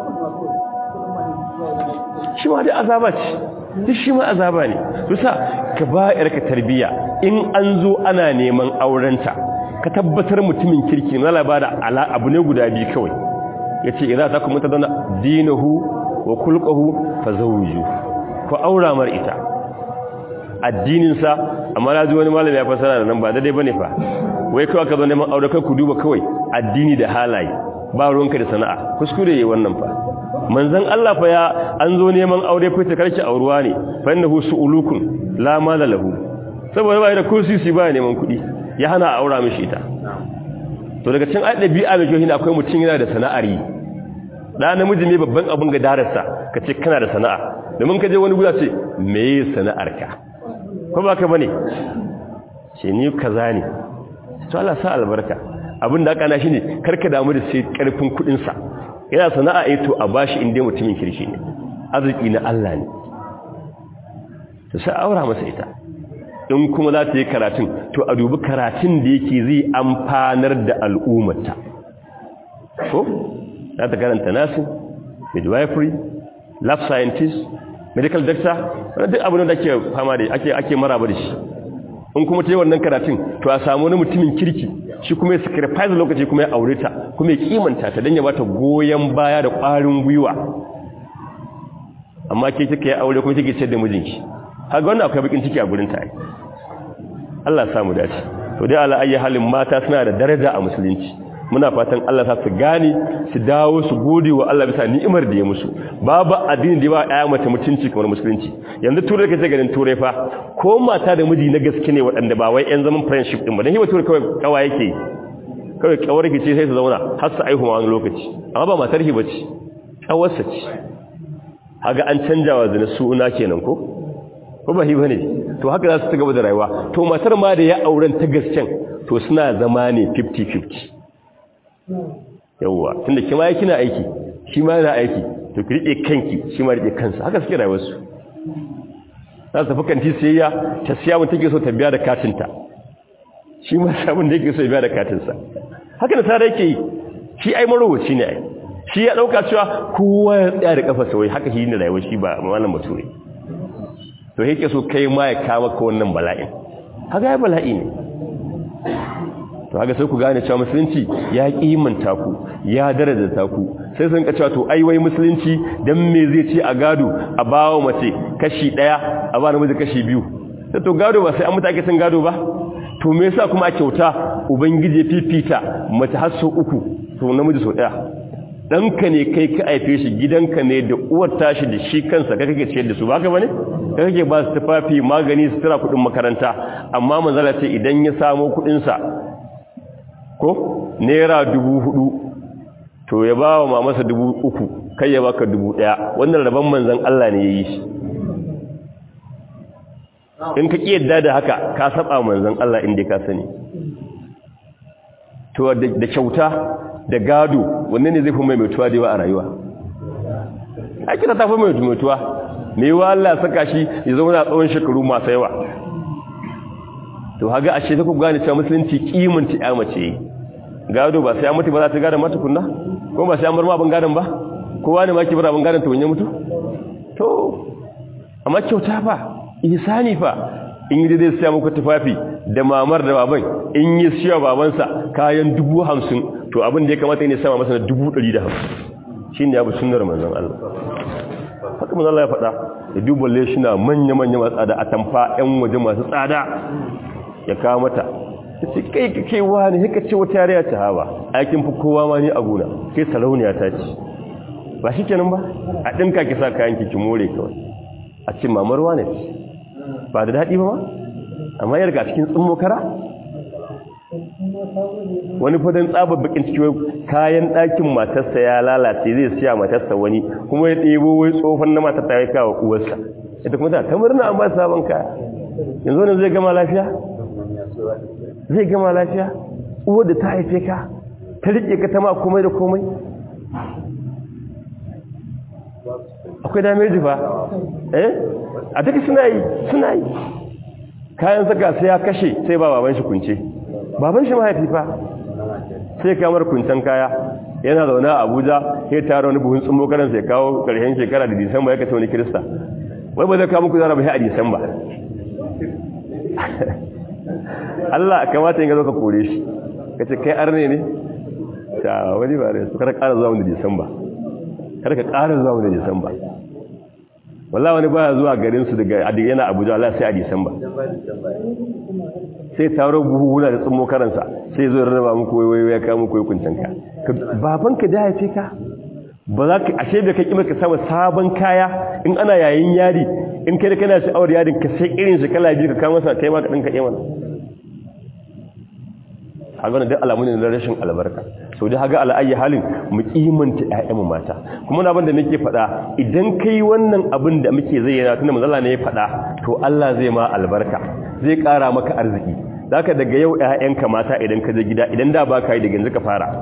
shi ma dai azaba ce duk shi ma azaba ne tusa ka ba yarka tarbiya in an zo ana neman aurenta ka tabbatar mutumin kirki na labara ala abu ne guda biyu kawai yace idza takum mutadana dinahu wa khulquhu fazawju ku aura mar ita addinin sa amma na ji wani malami ya fasara da nan ba daidai bane fa wai kawai ka zo neman aure kai ku duba kawai addini da halaye ba ruwanka da sana'a kuskure yayi wannan fa manzon Allah fa ya an zo neman aure fa ta karki auruwa ne fa innahu su'ulukun la mala lahu saboda bai da kursi ba neman kuɗi ya hana aura mishi ita to daga cikin adabi'a mai kyau akwai mutum yana da sana'ar yi da namiji ne babban abin ga darasa kace kana da sana'a domin ka je wani guda ce me sana'arka ko ba ka bane ce ni kaza ne to Allah sa albarka abin da aka na shine karka damu da sai karfin kudin sa yana sana'a eh to a bashi inda mutumin kirshi ne arziki na Allah ne to sai aura masa ita in kuma za ta yi karatun to a dubi karatun da yake zai amfanar da al'ummata ko za ta karanta nasin midwifery lab scientist medical doctor wani duk abin da ake fama da ake ake maraba da shi in kuma ta yi wannan karatun to a samu wani mutumin kirki shi kuma ya sacrifice lokaci kuma ya aure ta kuma ya kimanta ta don ya bata goyon baya da ƙwarin gwiwa amma ke kika yi aure kuma kike ce da mijinki haka wannan akwai bakin ciki a gurin ta Allah ya samu dace to dai ala ayi halin mata suna da daraja a musulunci muna fatan Allah sa su gane su dawo su gode wa Allah bisa ni'imar da ya musu babu addini da ba aya mace mutunci kamar musulunci yanzu turai kace ganin turai fa ko mata da miji na gaske ne waɗanda ba wai ƴan zaman friendship din ba dan hiwa turai kawai kawa yake kawai kawar ki ce sai su zauna har su aihu wani lokaci amma ba matar hi bace kawarsa ce haga an canja wa zina suna kenan ko ko ba hi bane to haka za su ci gaba da rayuwa to matar ma da ya auren ta gasken to suna zama ne 50-50 yawwa tunda kima ya kina aiki shi ma yana aiki to ki rike kanki shi ma rike kansa haka suke rayuwar su za su tafi kanti siyayya ta siya mun take so ta biya da katinta shi ma sabon da yake so ya biya da katinsa haka da tare yake yi shi ai marowaci ne ai shi ya dauka cewa kowa ya tsaya da kafa sai haka shi ne rayuwar shi ba wannan bature to yake so kai ma ya kawo ka wannan bala'in haka ya bala'i ne to haka sai ku gane cewa musulunci ya kimanta ku ya daraja ku sai sun ka cewa to ai wai musulunci dan me zai ce a gado a bawo mace kashi daya a ba namiji kashi biyu sai to gado ba sai an mutake sun gado ba to me yasa kuma a kyauta ubangije fifita mace har sau uku to namiji sau daya danka ne kai ka aife shi gidanka ne da uwar tashi da shi kansa ka kake ciyar da su baka bane ka kake ba su tufafi magani su tura kudin makaranta amma manzala ce idan ya samo kudin sa ko naira dubu hudu to ya ba wa mamasa dubu uku kai ya baka dubu daya wannan rabon manzan Allah ne ya yi shi in ka ƙi yadda da haka ka saba manzan Allah inda ka sani to da kyauta da gado wannan ne zai fi maimaituwa da yawa a rayuwa a kira ta fi maimaituwa mai wa Allah saka shi ya zauna tsawon shekaru masu yawa to haga ashe ta ku gane cewa musulunci kimanta ya mace gado ba sai an mutu ba za ta gada mata kunna ko ba sai an bar ma abin gadon ba kowa ne ma ki bar abin gadon ta wanye mutu to amma kyauta fa ihsani fa in yi zai siya muku tufafi da mamar da baban in yi siya babansa kayan dubu hamsin to abin da ya kamata ne sama masa na dubu ɗari da hamsin shi ne abu sunar manzan Allah haka manzan Allah ya faɗa da duballe shi na manya-manya masu tsada a tamfa 'yan waje masu tsada ya kawo mata ta ce kai ka kai wani haka ce wata yare ta hawa aikin fi kowa ma ni a gona kai sarauniya ta ce ba shi kenan ba a ɗinka ki sa kayan ki more kawai a ce mamar wane ce ba da daɗi ba ma amma yar ga cikin tsimmo kara wani fadin tsabar bakin ciki kayan ɗakin matarsa ya lalace zai siya matarsa wani kuma ya ɗebo wai tsofan na matar ta ya kawo uwarsa ita kuma ta murna an ba sabon kaya yanzu wani zai gama lafiya zai gama lafiya uwar da ta haife ka ta riƙe ka ta ma komai da komai akwai dameji fa eh a duka suna yi suna yi kayan saka sai ya kashe sai ba baban shi kunce baban shi mahaifi fa sai kamar kuncen kaya yana zaune a abuja ya tara wani buhun tsummo karan sai kawo karshen shekara da disamba ya kace wani kirista wai ba zai kawo muku zara ba sai a disamba Allah kamata yin ga zo ka kore shi ka ce kai arne ne ta wani ba ne su kada ƙara zuwa wani disamba kada ka ƙara zuwa wani disamba wallah wani baya zuwa garinsu daga yana abuja Allah sai a disamba sai taro buhuhuna da tsummo karansa sai zo rarraba muku waiwai ya kawo muku hukuncin ka babanka da haife ka ba za ka ashe da ka kima ka samu sabon kaya in ana yayin yari in kai da kana sha'awar yarin ka sai irin shi kala biyu ka kawo masa kai ma ka dinka yi mana haga wannan duk alamu ne na rashin albarka so dai haga al'ayyi halin mu kimanta ƴaƴanmu mata kuma na da nake faɗa idan kai wannan abin da muke zayyana tunda manzo Allah ne ya faɗa to Allah zai ma albarka zai ƙara maka arziki zaka daga yau ƴaƴanka mata idan ka je gida idan da ba ka yi daga yanzu ka fara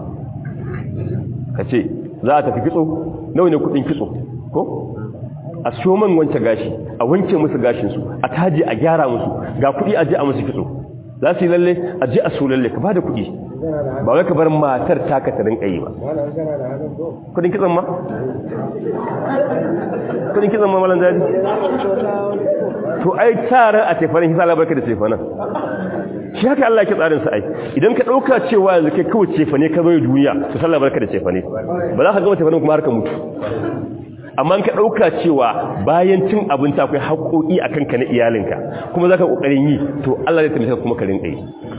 ka ce za a tafi kitso nawa ne kuɗin kitso ko a siyo man wanke gashi a wanke musu gashinsu a taje a gyara musu ga kuɗi a je a musu kitso za su yi lalle a je a so lalle ka ba da kuɗi ba wai ka bar matar taka ta rinka yi ba kudin kitsan ma? kudin kitsan ma malan daji to ai tsarin a tefanin hisa labarka da tefanin shi haka Allah ke tsarin ai idan ka ɗauka cewa yanzu kai kawai cefane ka zo duniya to sallah barka da cefane ba za ka gama cefanen kuma har ka mutu amma ka ɗauka cewa bayan cin abinci akwai haƙoƙi a kanka na iyalinka kuma za ka ƙoƙarin yi to Allah zai taimaka kuma ka rinƙa yi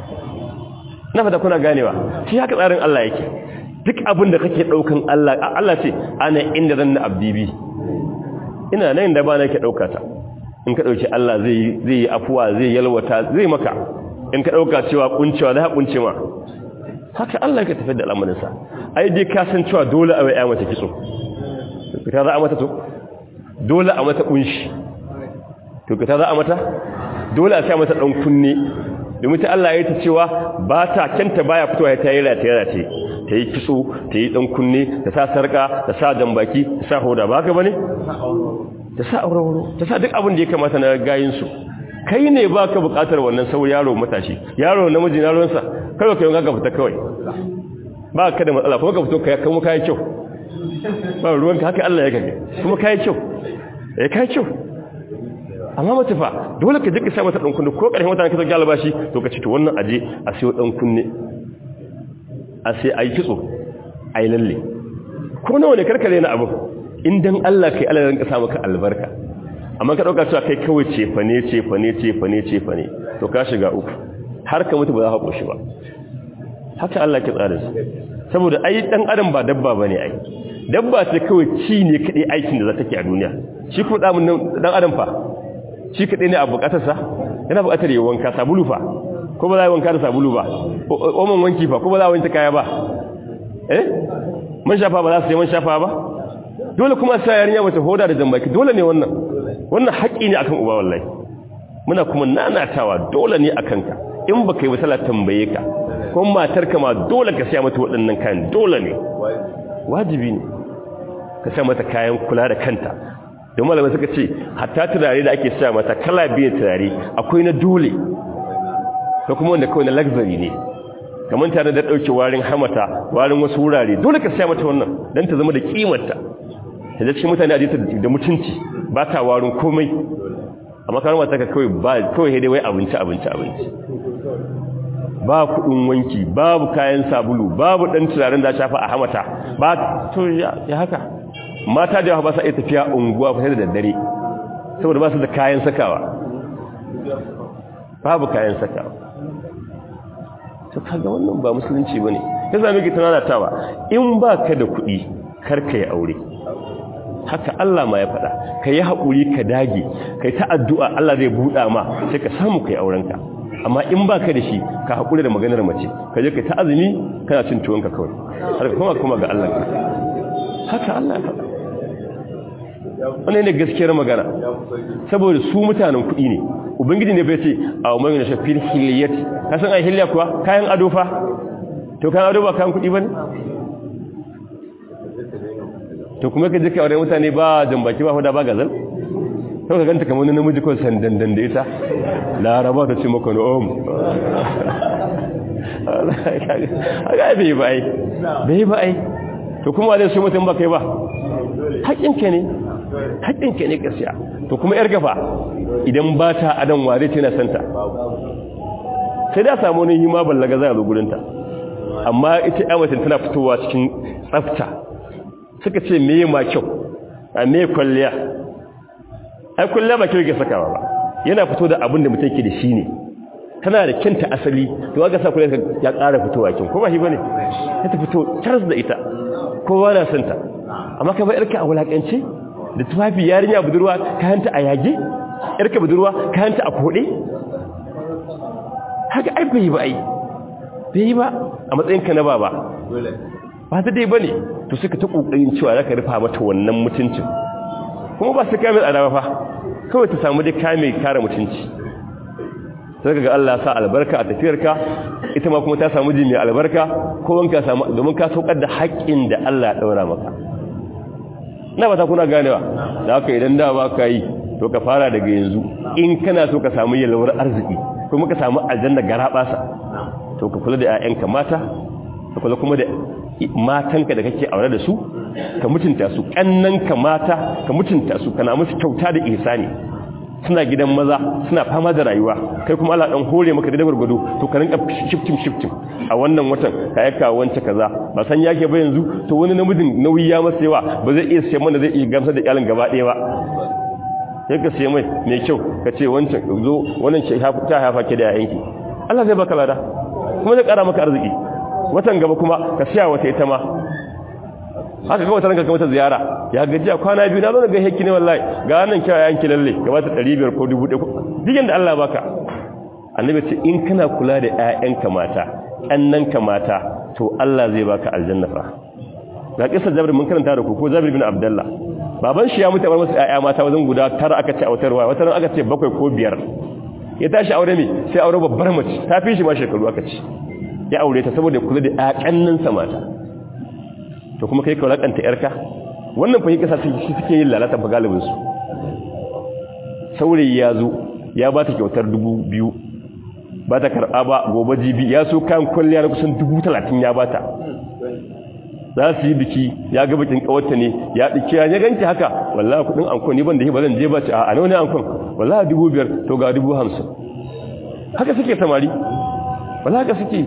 na fata kuna ganewa shi haka tsarin Allah yake duk abin da kake ɗaukan Allah Allah ce ana inda zan na abdibi ina nan da ba na ke ɗauka ta in ka ɗauki Allah zai yi afuwa zai yalwata zai maka in ka ɗauka cewa kuncewa za kunce ma haka Allah ka tafi da al'amarinsa ai dai ka san cewa dole a wai ya mace kitso ka za a mata to dole a mata kunshi to ka za a mata dole a sa mata dan kunne domin ta Allah ya ta cewa ba ta kanta baya fitowa ta yi rataye rataye ta yi kitso ta yi dan kunne ta sa sarka ta sa jambaki ta sa hoda ba haka bane ta sa aurewuro ta sa duk abin da ya kamata na gayin su kai ne ba ka bukatar wannan sau yaro matashi yaro namiji na ruwansa kawai kai ga fita kawai ba ka da matsala kuma ka fito kai kuma kai kyau ba ruwanka haka Allah ya kage kuma kai kyau eh kai kyau amma mace fa dole ka jika sa mata dan kunne ko karshen wata ka sauke albashi to ka ci to wannan aje a sayo dan kunne a sai ayi kitso ayi lalle ko nawa ne karkare na abu in dan Allah kai Allah ranka sa maka albarka amma ka dauka cewa kai kawai cefane cefane cefane cefane to ka shiga uku har ka mutu ba za ka koshi ba haka Allah ke tsara shi saboda ai dan adam ba dabba bane ai dabba ce kawai ci ne kadai aikin da za ta ke a duniya shi kuma dan adam fa shi kadai ne a bukatarsa yana bukatar yi wanka sabulu fa ko ba za a yi wanka da sabulu ba oman wanki fa ko ba za a wanke kaya ba eh man shafa ba za su yi man shafa ba dole kuma sa yarinya mace hoda da jambaki dole ne wannan wannan haƙƙi ne akan uba wallahi muna kuma nanatawa dole ne akan ka in baka yi wasala tambaye ka kuma matarka ma dole ka siya mata waɗannan kayan dole ne wajibi ne ka siya mata kayan kula da kanta don malamai suka ce hatta turare da ake siya mata kala biyu turare akwai na dole ko kuma wanda kawai na luxury ne kamar tare da dauke warin hamata warin wasu wurare dole ka saya mata wannan dan ta zama da kimarta ta cikin mutane a jita da mutunci ba ta warin komai amma kamar mata ka kawai ba kawai dai wai abinci abinci abinci ba kudin wanki babu kayan sabulu babu dan turaren da shafa a hamata ba to ya haka mata da ba sa iya tafiya unguwa fa da daddare saboda ba su da kayan sakawa babu kayan sakawa to kaga wannan ba musulunci bane ya zame ki tunanatawa in baka da kuɗi kar ka yi aure haka Allah ma ya faɗa ka yi haƙuri ka dage kai ta addu'a Allah zai buɗa ma sai ka samu kai aurenka amma in baka da shi ka haƙuri da maganar mace ka je ka ta azumi kana cin tuwonka kawai har ka kuma kuma ga Allah haka Allah ya faɗa wannan ne gaskiyar magana saboda su mutanen kuɗi ne ubangiji ne bai ce a umaru na shafir hiliyati ka san a hiliya kuwa kayan ado fa to kayan ado ba kayan kuɗi ba ne to kuma ka jika wadda mutane ba jambaki ba huda ba gazal sau ka ganta kamar namiji kawai sandandan da ita laraba ta ce maka na'om a ga bai ba ai bai ba ai to kuma wadda su mutum ba kai ba haƙinka ne haƙinka ne ƙasiya to kuma yar gafa idan ba ta adan ware tana santa sai da samu wani yi ma ballaga za a zo gurinta amma ita yamacin tana fitowa cikin tsafta suka ce meye ma kyau a meye kwalliya ai kwalliya ba kyau ke sakawa ba yana fito da abin da mutum ke da shi ne tana da kyanta asali to aka sa kwalliya ya ƙara fitowa kyau ko ba shi bane ya ta fito charles da ita kowa na santa amma ka bai yarka a wulakance da tufafi yarinya budurwa kayanta a yage yarka budurwa kayanta a kode haka ai bai ba ai bai ba a matsayinka na baba ba ta dai bane to suka ta kokarin cewa zaka rufa mata wannan mutuncin kuma ba su kame tsada fa kawai ta samu dai kame kare mutunci sai ga Allah sa albarka a tafiyarka ita ma kuma ta samu ji mai albarka ko wanka samu domin ka saukar da haƙƙin da Allah ya daura maka na ba ta kuna ganewa da haka idan da ba ka yi to ka fara daga yanzu in kana so ka samu yalwar arziki kuma ka samu aljanna garabasa to ka kula da 'ya'yanka mata ka kula kuma da matanka da kake aure da su ka mutunta su kannanka mata ka mutunta su kana musu kyauta da ihsani suna gidan maza suna fama da rayuwa kai kuma Allah dan hore maka da gurgudu to ka rinka shifting shifting a wannan watan ka yaka wance kaza ba san yake ba yanzu to wani namijin nauyi ya masa yawa ba zai iya sai mana zai iya gamsar da iyalin gaba ɗaya ba sai ka sai mai mai kyau ka ce wancan zo wannan ce ta hafa ke da yayanki Allah zai baka lada kuma zai kara maka arziki watan gaba kuma ka siya wata ita ma haka kawai taranka kamata ziyara ya gaji a kwana biyu na zo ga hekki ne wallahi ga nan kyawa yanki lalle gaba ta 500 ko 1000 digin da Allah baka annabi ce in kana kula da ƴaƴanka mata annanka mata to Allah zai baka aljanna fa ga kisa Jabir mun karanta da ku ko Jabir bin Abdullah baban shi ya mutu bar masa ƴaƴa mata wajen guda tara aka ce autarwa wata ran aka ce bakwai ko biyar ya tashi aure ne sai aure babbar mace ta fi shi ma shekaru aka ce ya aure ta saboda kula da ƴaƴanninsa mata to kuma kai ka lakanta yarka wannan fa kasa shi suke yin lalata ba galibin su saurayi ya zo ya ba ta kyautar dubu biyu ba ta karɓa ba gobe jibi ya so kayan kwalliya na kusan dubu talatin ya bata za su yi biki ya ga bikin kawarta ne ya ɗike ya ganki haka wallahi kuɗin ankon ni ban da ba zan je ba ce a nawa ne ankon wallahi dubu biyar to ga dubu hamsin haka suke samari wallahi haka suke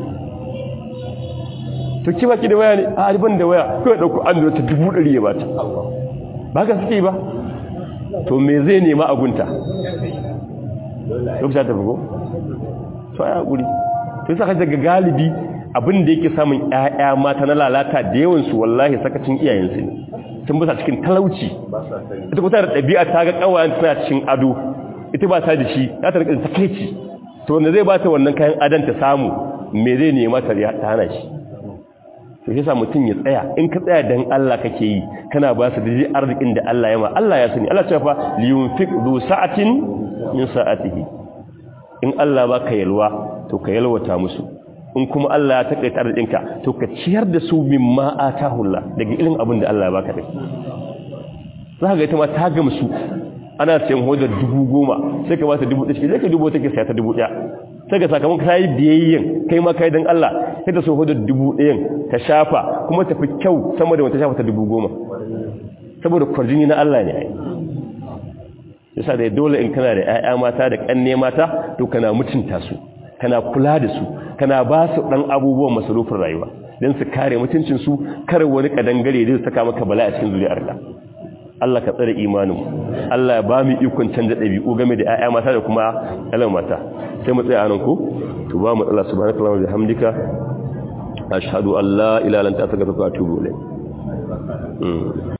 to ki baki da waya ne a riban da waya ko ya dauko an ta dubu ɗari ya bata ba ka suke ba to me zai nema a gunta lokacin ta bugo to ya guri to yasa kaje ga galibi abin da yake samun ƴaƴa mata na lalata da yawan su wallahi sakacin iyayensu ne sun bisa cikin talauci ita kuma da ɗabi'a ta ga kawayen tana cikin ado ita ba ta da shi za ta rika takeici to wanda zai bata wannan kayan adon ta samu me zai nema ta hana shi to yasa mutum ya tsaya in ka tsaya dan Allah kake yi kana ba su daidai arzikin da Allah ya ma Allah ya sani Allah ya fa liyunfiq du sa'atin min sa'atihi in Allah baka yalwa to ka yalwata musu in kuma Allah ya takaita arzikinka to ka ciyar da su mimma atahu Allah daga irin abin da Allah ya baka dai za ga ita ma ta gamsu ana sayan hodar dubu goma sai ka ba ta dubu ɗaya sai ka dubu take saya ta dubu ɗaya sai ga sakamakon ka yi biyayyen kai ma kai don Allah sai ta soho da dubu ɗayan ta shafa kuma tafi kyau sama da wata shafa ta dubu goma saboda kwarjini na Allah ne ai yasa da dole in kana da 'ya'ya mata da ƙanne mata to kana mutunta su kana kula da su kana ba su ɗan abubuwan masarufin rayuwa don su kare mutuncinsu kar wani kadangare zai saka maka bala a cikin zuriyarka Allah ka tsare imanin Allah ya ba mu ikon canza ɗabi'u game da 'ya'ya mata da kuma ɗalan mata sai mu tsaya anan ko to ba mu Allah subhanahu wa ta'ala bihamdika ashhadu an la ilaha illa anta astaghfiruka wa atubu ilayk